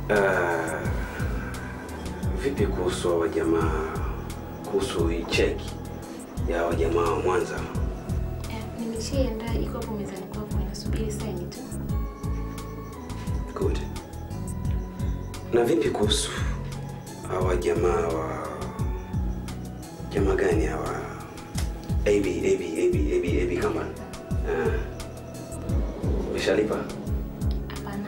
Uh, vipi kuhusu hawa jamaa, kuhusu hii cheki ya hawa jamaa wa Mwanza? Nimeshaiandaa, iko hapo mezani kwako, inasubiri saini tu. Good. Na vipi kuhusu hawa jamaa wa jamaa gani hawa? AB AB AB AB AB company. Ah. Umeshalipa? Hapana.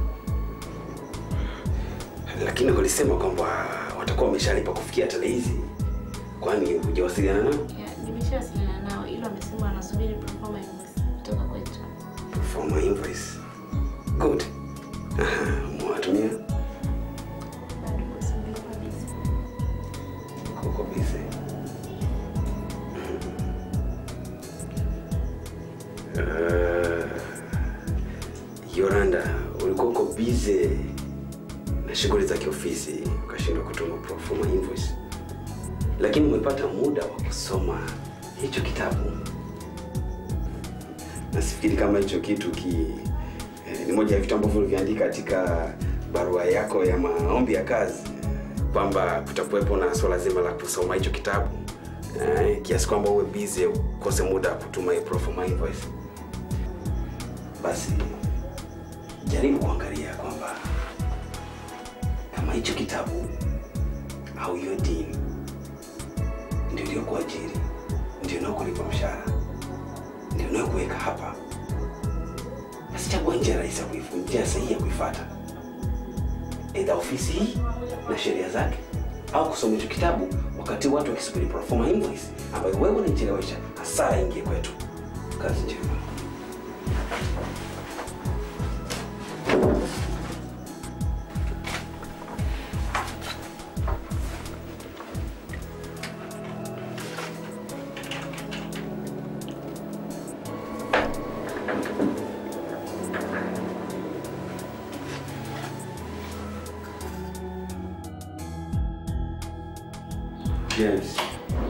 Lakini walisema kwamba watakuwa wameshalipa kufikia tarehe hizi. Kwani hujawasiliana nao? Ya, Nimeshawasiliana nao, ilo amesema wanasubiri proforma invoice kutoka kwetu. For my invoice. Good. Aha, mwatumia? Uko busy. Uh, Yoranda, ulikuwa uko busy na shughuli za kiofisi ukashindwa kutuma pro forma invoice, lakini umepata muda wa kusoma hicho kitabu. Nasifikiri kama hicho kitu ki, eh, ni moja ya vitu ambavyo uliviandika katika barua yako ya maombi ya kazi kwamba kutakuwepo na swala zima la kusoma hicho kitabu eh, kiasi kwamba uwe busy ukose muda wa kutuma hii pro forma invoice. Basi jaribu kuangalia kwamba kama hicho kitabu au hiyo dini ndio iliyokuajiri, ndio inayokulipa mshahara, ndio inayokuweka hapa, basi chagua njia rahisi ya kuifu, njia sahihi ya kuifuata, aidha ofisi hii na sheria zake, au kusoma hicho kitabu wakati watu wakisubiri pro forma invoice ambayo wewe unaichelewesha, hasara ingie kwetu. Kazi njema. James.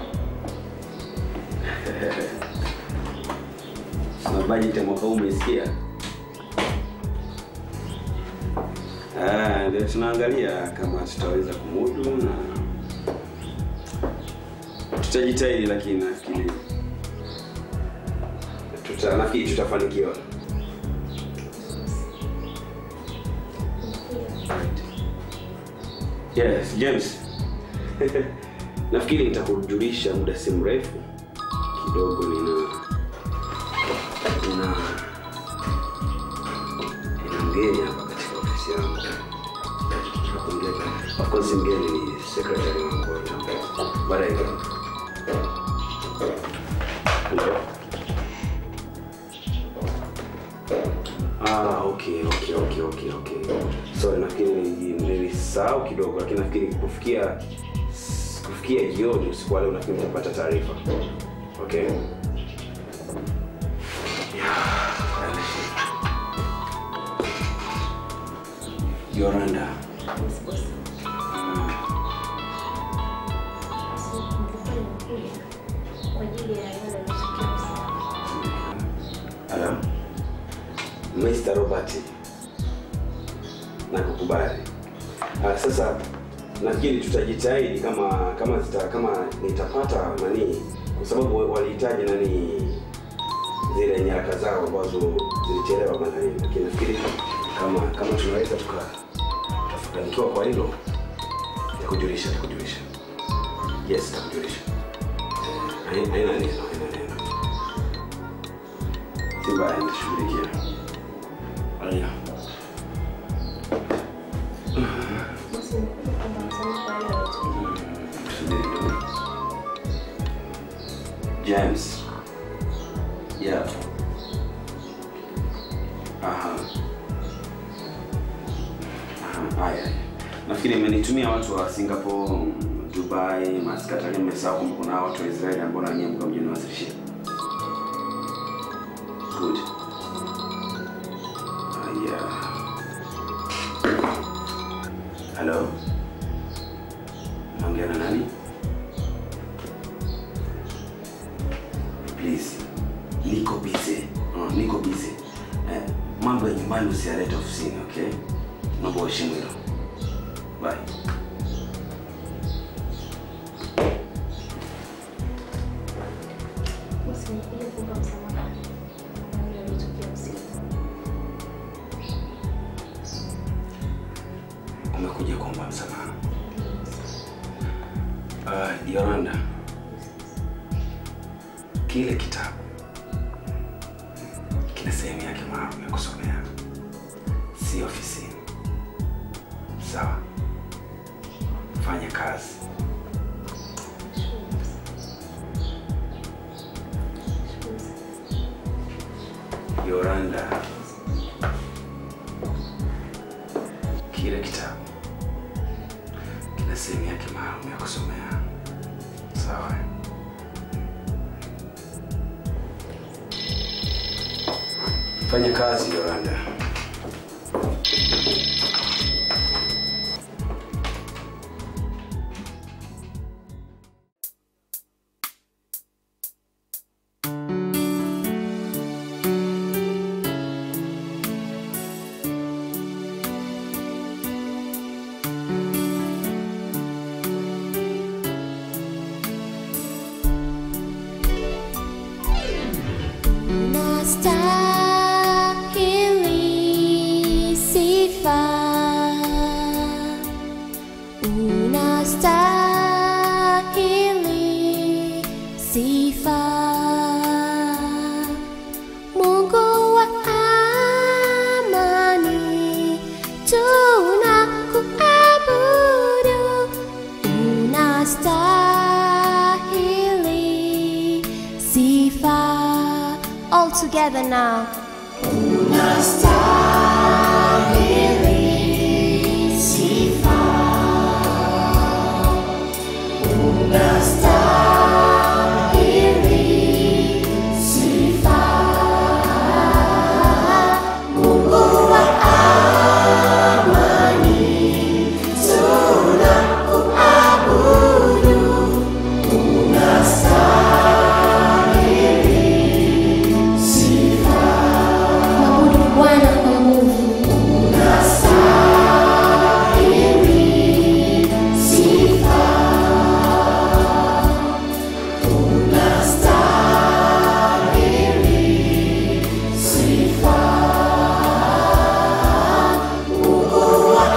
Sina budget ya mwaka huu umesikia? Ah, ndio tunaangalia kama tutaweza kumudu na tutajitahidi, lakini nafikiri tuta, nafikiri tutafanikiwa. Yes, James. Nafikiri nitakujulisha muda si mrefu kidogo. Nina nina nina mgeni hapa katika ofisi yangu. Mgeni- Of course mgeni ni secretary wangu wa chama. Baadaye. Hello. Ah, okay, okay, okay, okay, okay. Sorry, nafikiri nili- nilisahau kidogo, lakini nafikiri kufikia kufikia jioni usiku wa leo nafikiri nitapata taarifa. Okay. Yoranda. Hello. Mr. Robert. Nakukubali. Ah, sasa nafikiri tutajitahidi kama kama zita, kama nitapata nani, kwa sababu walihitaji nani zile nyaraka zao ambazo zilichelewa bana nini, lakini nafikiri kama kama tunaweza tuka tukafanikiwa kwa hilo, nitakujulisha nitakujulisha. Yes, nitakujulisha. Eh, Haina haina neno, haina neno. Si mbaya, nitashughulikia. Haya. James. Yeah. Aha. Aha, haya. Nafikiri imenitumia watu wa Singapore, Dubai, Muscat, lakini nimesahau kwamba kuna watu wa Israeli ambao na nyie mko mjini wasilishia. Good. Haya. Hello. Naongea na nani? Please. Niko busy. Oh, niko busy. Eh, mambo ya nyumbani usiyalete ofisini, okay? Naomba uheshimu hilo. Bye. Usinikuja kuomba msamaha na yale yaliyotokea usiku. Umekuja kuomba msamaha. Uh, Yolanda, kile kitabu kina sehemu yake maalum ya kusomea, si ofisini. Sawa, fanya kazi. Yolanda, kile kitabu kina sehemu yake maalum ya kusomea. Sawa. Fanya kazi Yolanda. Unastahili sifa, unastahili sifa, Mungu wa amani, tunakuabudu, unastahili sifa. All together now. Unastahili sifa. Unastahili sifa. Mungu wa amani, tunakuabudu. Unastahili sifa. Mwabudu Bwana kwa nguvu. Unastahili sifa. Unastahili sifa. Mungu wa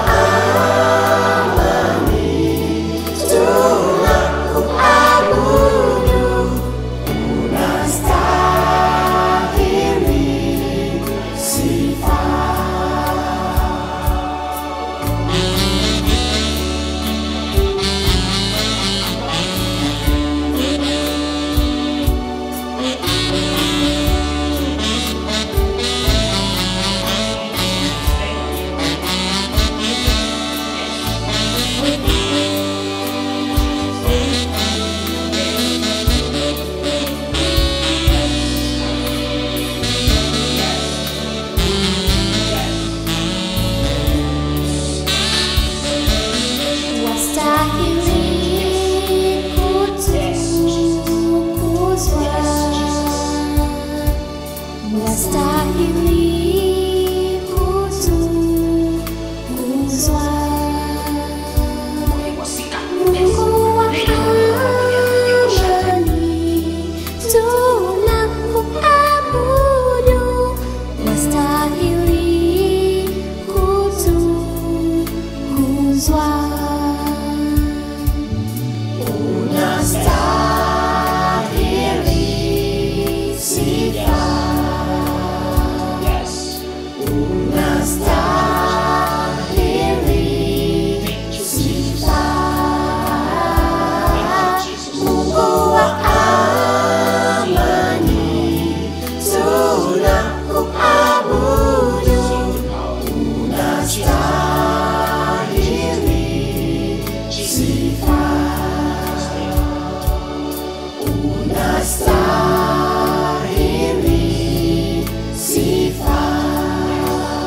amani, tunakuabudu. Unastahili sifa. Wastahili kutukuzwa, wastahili kutukuzwa. Mungu wa amani, tunakuabudu, wastahili kutukuzwa. Unastahili sifa. Unastahili sifa. Mungu wa amani, tunakuabudu. Unastahili sifa. Unastahili sifa.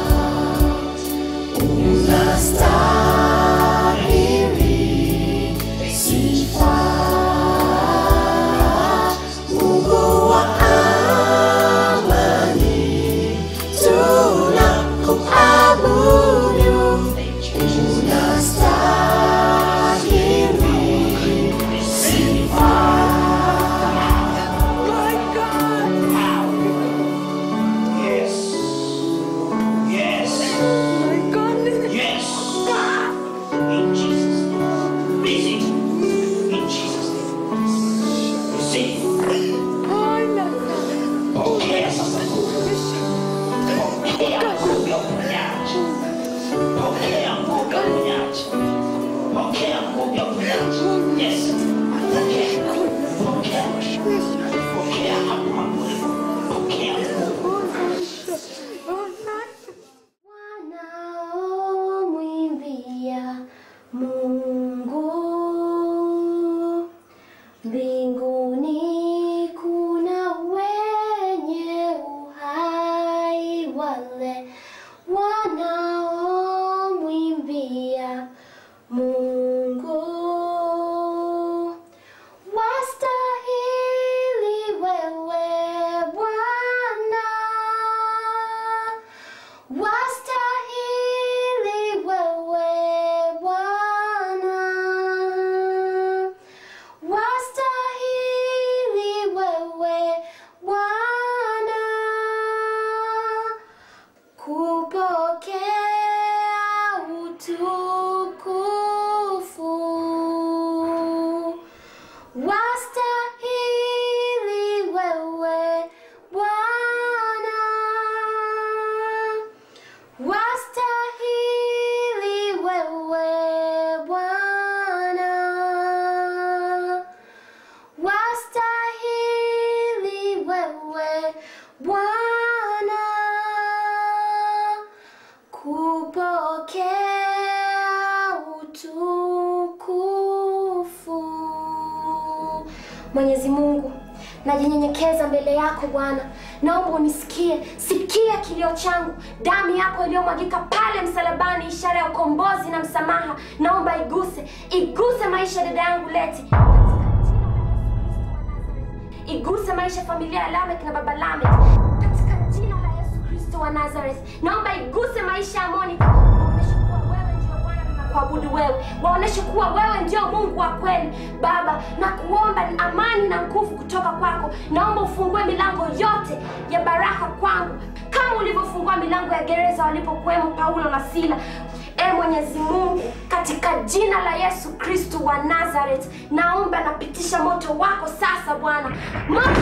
Wastahili wewe Bwana, wastahili wewe Bwana kupokea utukufu. Wastahili wewe Bwana, wastahili wewe Bwana, wastahili wewe Bwana kupokea utukufu. Mwenyezi Mungu, najinyenyekeza mbele yako Bwana, naomba unisikie, sikia kilio changu. Damu yako iliyomwagika pale msalabani, ishara ya ukombozi na msamaha, naomba iguse, iguse maisha ya dada yangu Leti, iguse maisha ya familia ya Lamek na baba Lamek, katika jina la Yesu Kristo wa Nazareth. Naomba iguse maisha ya Monica, waoneshe kuwa wewe ndio Bwana na kuabudu wewe, waoneshe kuwa wewe ndio Mungu wa kweli. Baba, na kuomba amani na nguvu kutoka kwako. Naomba ufungue milango yote ya baraka kwangu, kama ulivyofungua milango ya gereza walipokuwemo Paulo na Sila. E Mwenyezi Mungu, katika jina la Yesu Kristo wa Nazareth, naomba napitisha moto wako sasa Bwana, moto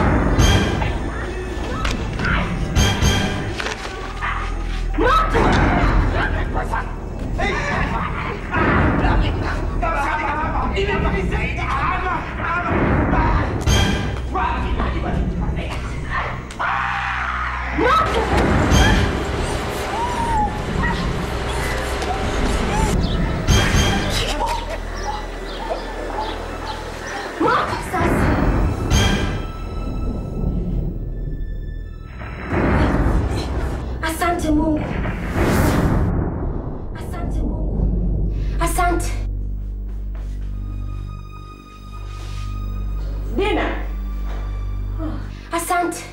moto sasa. Asante Mungu, asante Mungu, asante. Dina, Asante.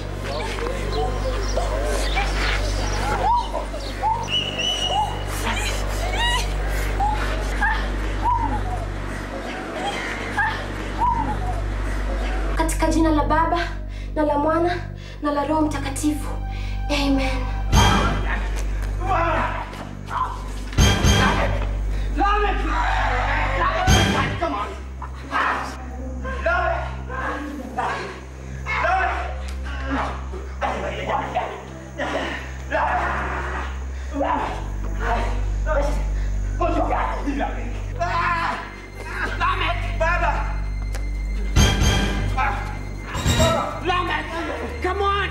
Katika jina la Baba na la Mwana na la Roho Mtakatifu. Amen. Come on!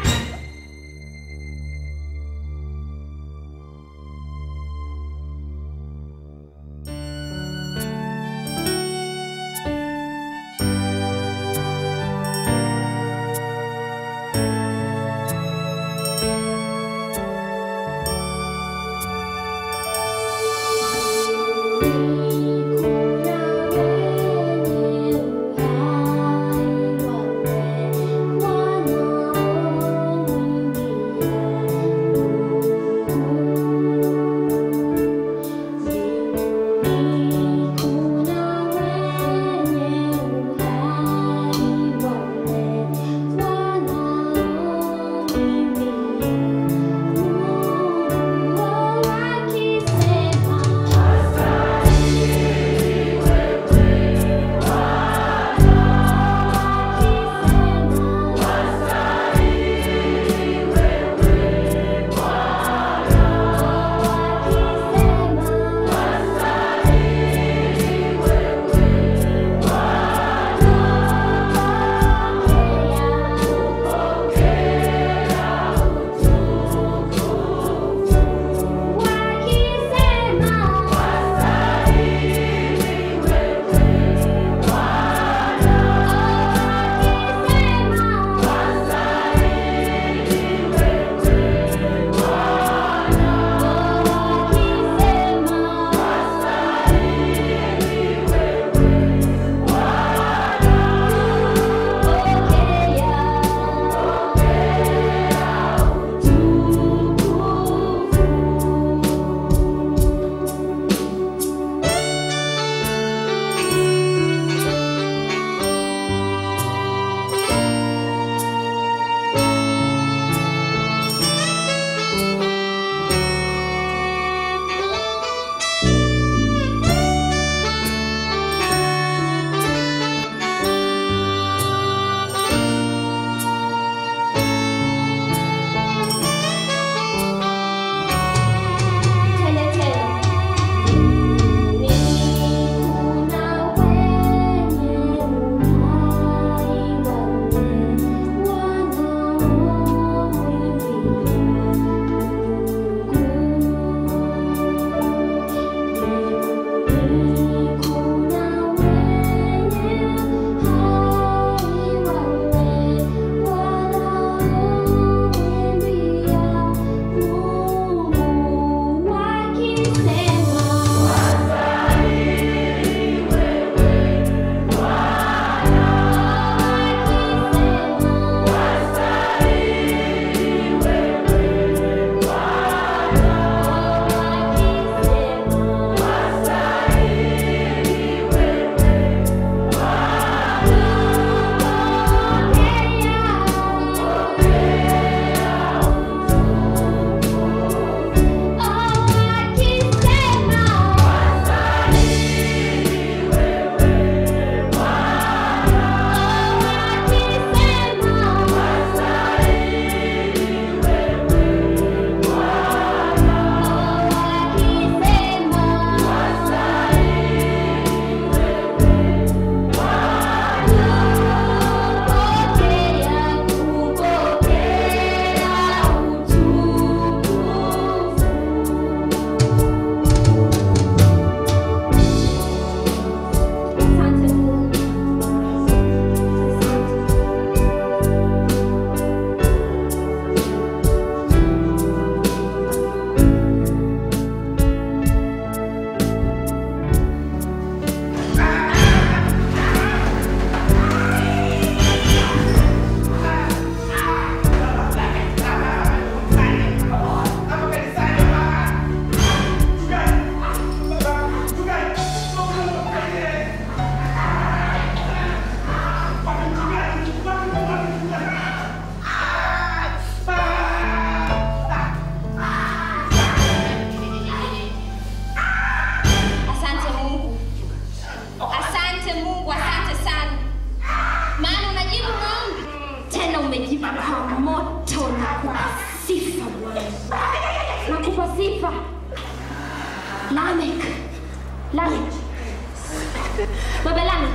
sifa. Lamek. Lamek. Baba Lamek.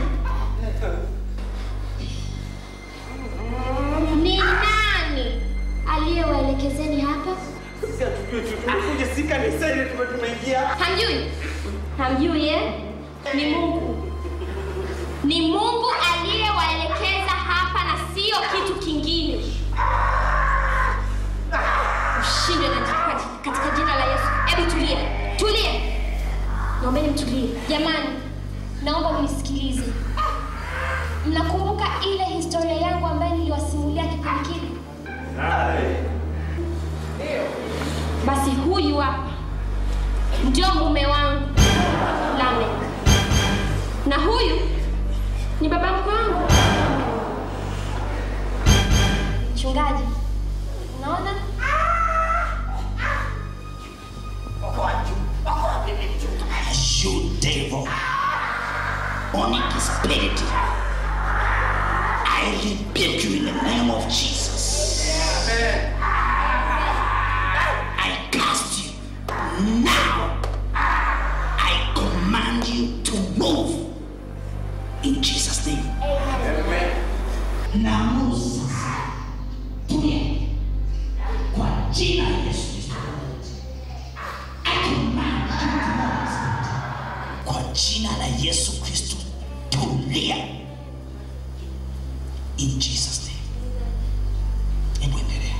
Ni nani aliyewaelekezeni hapa? Sisi hatujui tu. Tumekuja si kanisa ile tume tumeingia. Hamjui? Hamjui eh? Ni Mungu. Ni Mungu aliyewaelekeza hapa na sio kitu kingine. Ushindwe katika, katika jina la Yesu. Hebu tulie. Tulie. Naombeni mtulie. Jamani, naomba mnisikilize. Mnakumbuka ile historia yangu ambayo niliwasimulia kipindi kile? Basi huyu hapa ndio mume wangu Lamek, na huyu ni baba mkwe wangu mchungaji. Unaona? You devil, onic spirit, I rebuke you in the name of Jesus. I cast you now. I command you to move in Jesus' name. Naamuru sasa, tulia kwa jina la Yesu Kristo. I command you to move kwa jina la Yesu Kristo, tulia in Jesus name. Hebu endelea.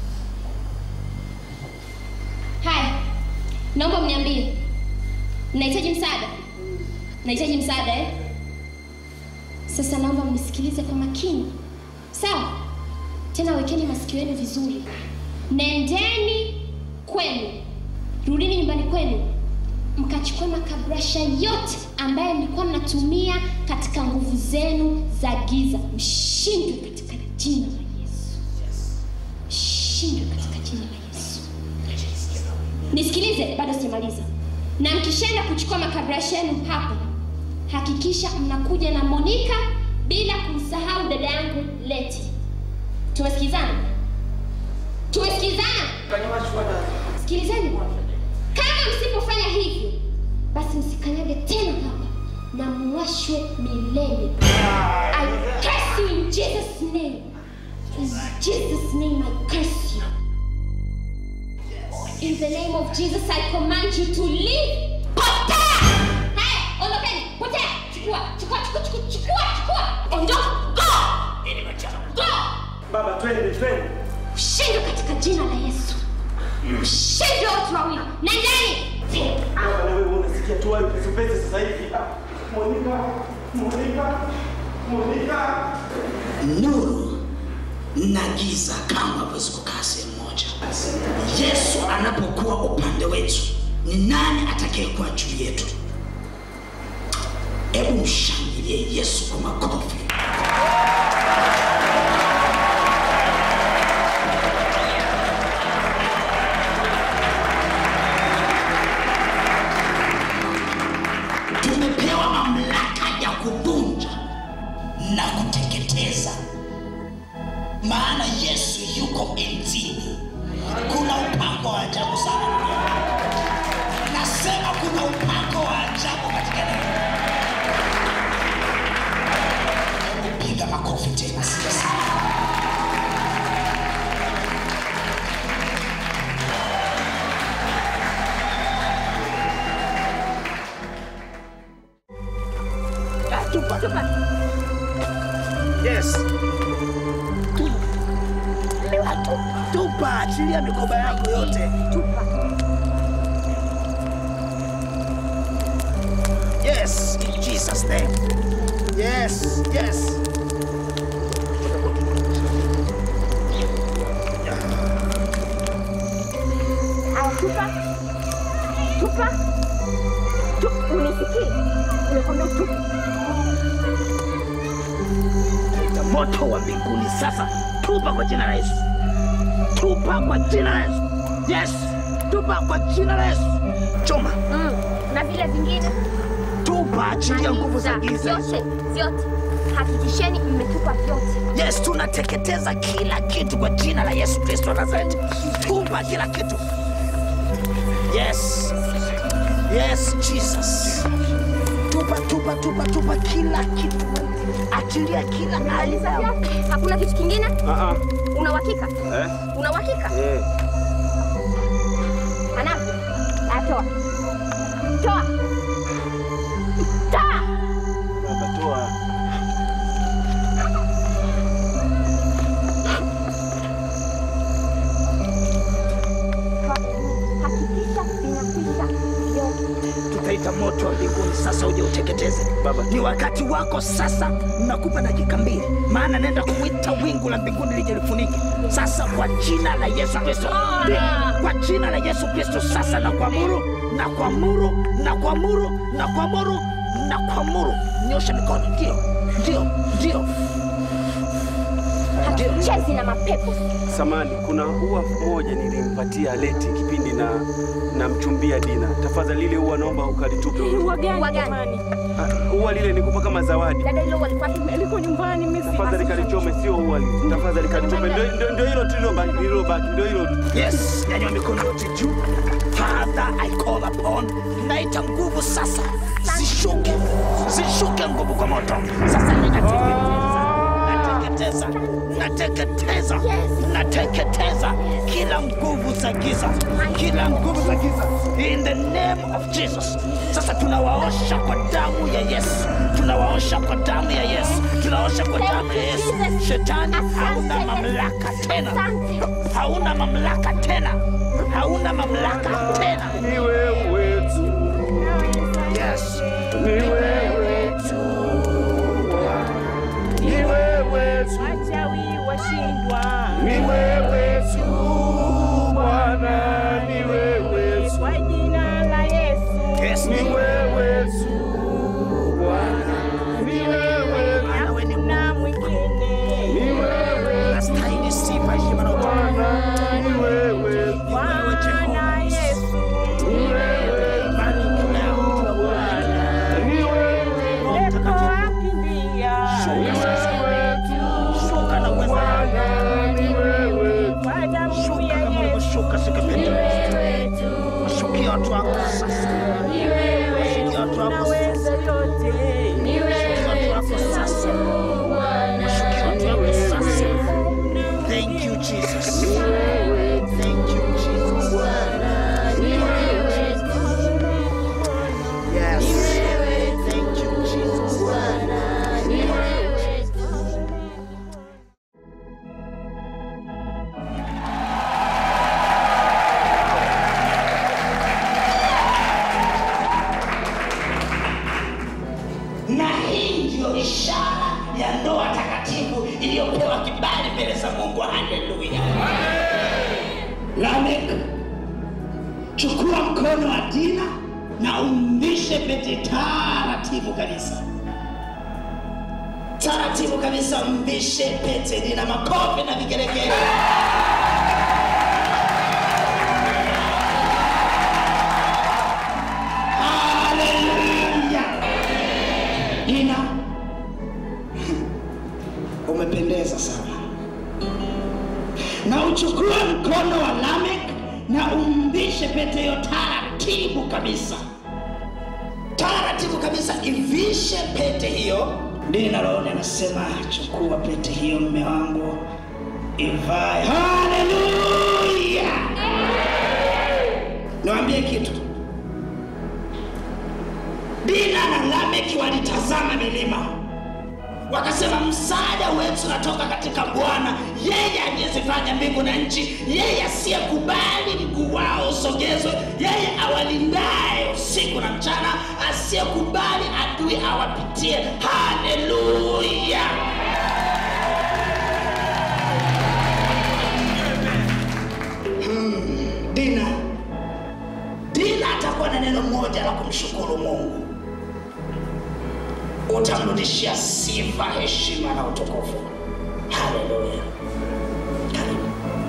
Haya, naomba mniambie, mnahitaji msaada? Mnahitaji msaada eh? Sasa naomba mnisikilize kwa makini, sawa? Tena wekeni masikio yenu vizuri. Nendeni kwenu, rudini nyumbani kwenu, mkachukua makabrasha yote ambayo mlikuwa mnatumia katika nguvu zenu za giza, mshindwe katika jina la Yesu, mshindwe katika jina la Yesu. Nisikilize, bado sijamaliza. Na mkishaenda kuchukua makabrasha yenu hapa, hakikisha mnakuja na Monica bila kumsahau dada yangu Leti. Tumesikizana? Tumesikizana? Sikilizeni, kama msipofanya hivyo, basi msikanyage tena hapa na muwashwe milele. I curse you in Jesus name. In Jesus name I curse you. In the name of Jesus, I command you to leave. Potea! Haya, ondokeni. Potea. Chukua, chukua, chukua, chukua, chukua, chukua. Ondoka. Go. Go. Baba twende twende. Ushindwe katika jina la Yesu. Ushindwe watu wawili. Nendeni. Baba na wewe unasikia tu wapi pesa pesa sasa hivi. Ah, Monica, Monica, Monica. Nuru na giza kama hawezi kukaa sehemu moja. Yesu anapokuwa upande wetu, ni nani atakayekuwa juu yetu? Hebu mshangilie Yesu kwa makofi. Tumepewa mamlaka ya kuvunja na kuteketeza, maana Yesu yuko enzini. Kuna upako wa ajabu sana duniani. Nasema kuna upako wa ajabu katika neno. Hebu piga makofi tena, sasa. Tupa, tupa. Yes. Lewa tupa. Tupa, achilia mikoba yako yote. Tupa. Yes, in Jesus name. Yes, yes. Aya, tupa. Tupa. Tupa. Unisikie? Nimekwambia tupa. Na moto wa mbinguni sasa, tupa kwa jina la Yesu. Tupa kwa jina la Yesu. Yes, tupa kwa jina la Yesu. Choma. Mm. Na vile vingine Tupa, achilia nguvu za giza hizo. vyote vyote, hakikisheni mmetupa vyote. Yes, tunateketeza kila kitu kwa jina la Yesu Kristo wa Nazareti. Tupa kila kitu. Yes, Jesus. Tupa, tupa, tupa, tupa kila kitu. Achilia kila aina. Hakuna kitu kingine? Ah ah. Una uhakika? Eh? Una uhakika? Eh. Ana. Atoa. Toa. Toa. Baba toa. Hakikisha vinakwisha vyote. tutaita moto wa mbinguni sasa uje uteketeze. Baba, ni wakati wako sasa, nakupa dakika mbili, maana nenda kuita wingu la mbinguni lije lifunike sasa, kwa jina la Yesu Kristo, Ndi- kwa jina la Yesu Kristo. Sasa na kuamuru na kuamuru na kuamuru na kuamuru na kuamuru, nyosha mikono, ndio ndio ndio Hatuchezi na mapepo. Samani, kuna ua moja nilimpatia Leti kipindi na namchumbia Dina. Tafadhali lile ua naomba ukalitupe. Ua gani jamani? Ah, Ua lile nikupa kama zawadi. Dada hilo walikuwa liko nyumbani mimi Tafadhali kalichome, sio ua lile. Tafadhali kalichome. Ndio ndio- ndio hilo tu lilobaki, lilobaki, ndio hilo tu. Yes, nyanyua mikono yote juu. Father, I call upon. Naita nguvu sasa, zishuke, zishuke nguvu kwa moto. Sasa ninateketeza, nateketeza, nateketeza, nateketeza kila nguvu za giza, kila nguvu za giza in the name of Jesus. Sasa tunawaosha kwa damu ya Yesu, tunawaosha kwa damu ya Yesu, tunaosha kwa damu ya Yesu. Shetani hauna mamlaka tena, hauna mamlaka tena, hauna mamlaka tena. Ni wewe tu. Yes. Ni wewe tu. Ni wewe tu. Wachawi washindwa. Ni wewe tu Bwana, ni wewe tu. Kwa jina la Yesu. Yes. Ni wewe tu Bwana, ni wewe tu. Hakuna mwingine. Ni wewe tu. Nastahili sifa, heshima na utukufu. Bwana, ni wewe tu. Bwana Yesu. Ni wewe tu. Bwana, ni wewe tu. Pepo akimbia. Ni wewe tu. Shuka na uweza Bwana, ni wewe tu. Kwa damu Shuka ya kama Yesu. ulivyoshuka siku ya Pentekoste. Washukia watu wako sasa. Washukia watu wako sasa. Unaweza yote. Washukia watu wako sasa. Washukia watu wako sasa. Thank you, Jesus. Thank you, Jesus. Yes. Thank you, Jesus. na hii ndiyo ishara ya ndoa takatifu iliyopewa kibali mbele za mungu haleluya lamek chukua mkono wa dina na umbishe pete taratibu kabisa taratibu kabisa mbishe pete dina makofi na vigelegele haleluya Dina, umependeza sana. Na uchukue mkono wa Lamek na umbishe pete hiyo taratibu kabisa, taratibu kabisa, ivishe pete hiyo. Dina Rohoni anasema chukua pete hiyo, mme wangu, ivae. Haleluya! Niwaambie kitu, Dina na Lameki walitazama milima, wakasema msaada wetu unatoka katika Bwana, yeye aliyezifanya mbingu na nchi, yeye asiyekubali mguu wao usogezwe, yeye awalindaye usiku na mchana, asiyekubali adui awapitie. Haleluya! Hmm, Dina, Dina atakuwa na neno moja la kumshukuru Mungu utamrudishia sifa, heshima na utukufu. Haleluya! Karibu.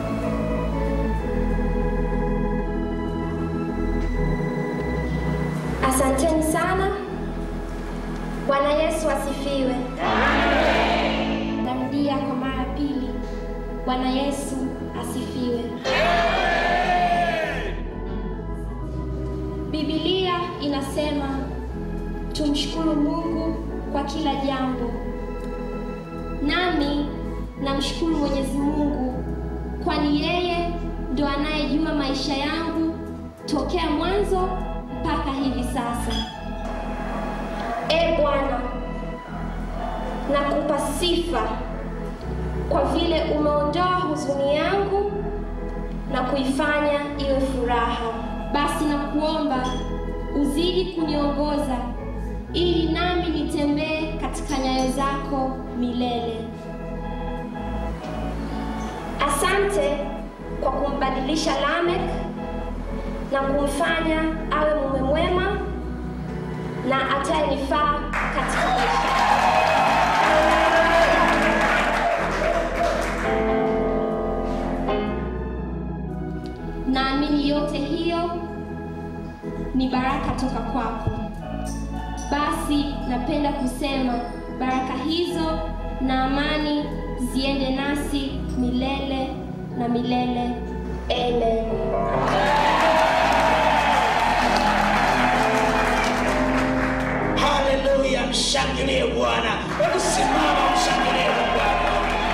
Asanteni sana. Bwana Yesu asifiwe. Narudia kwa mara ya pili. Bwana Yesu asifiwe. Biblia linasema tumshukuru Mungu kwa kila jambo. Nami namshukuru Mwenyezi Mungu kwani yeye ndo anayejua maisha yangu tokea mwanzo mpaka hivi sasa. E Bwana, nakupa sifa kwa vile umeondoa huzuni yangu na kuifanya iwe furaha. Basi nakuomba uzidi kuniongoza ili nami nitembee katika nyayo zako milele. Asante kwa kumbadilisha Lamek na kumfanya awe mume mwema na atayenifaa katika maisha. Naamini yote hiyo ni baraka toka kwako. Basi napenda kusema baraka hizo na amani ziende nasi milele na milele. Amen. Haleluya, mshangilie Bwana. Hebu simama, mshangilie Bwana.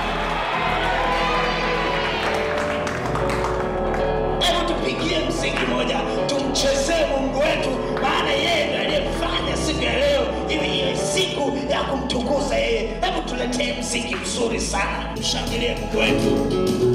Hebu tupigie mziki moja, tumchezee Mungu wetu, maana yeye ndiye aliyefanya siku ya leo iwe iwe siku ya kumtukuza yeye. Hebu tuletee mziki mzuri sana, mshangilie Mungu wetu.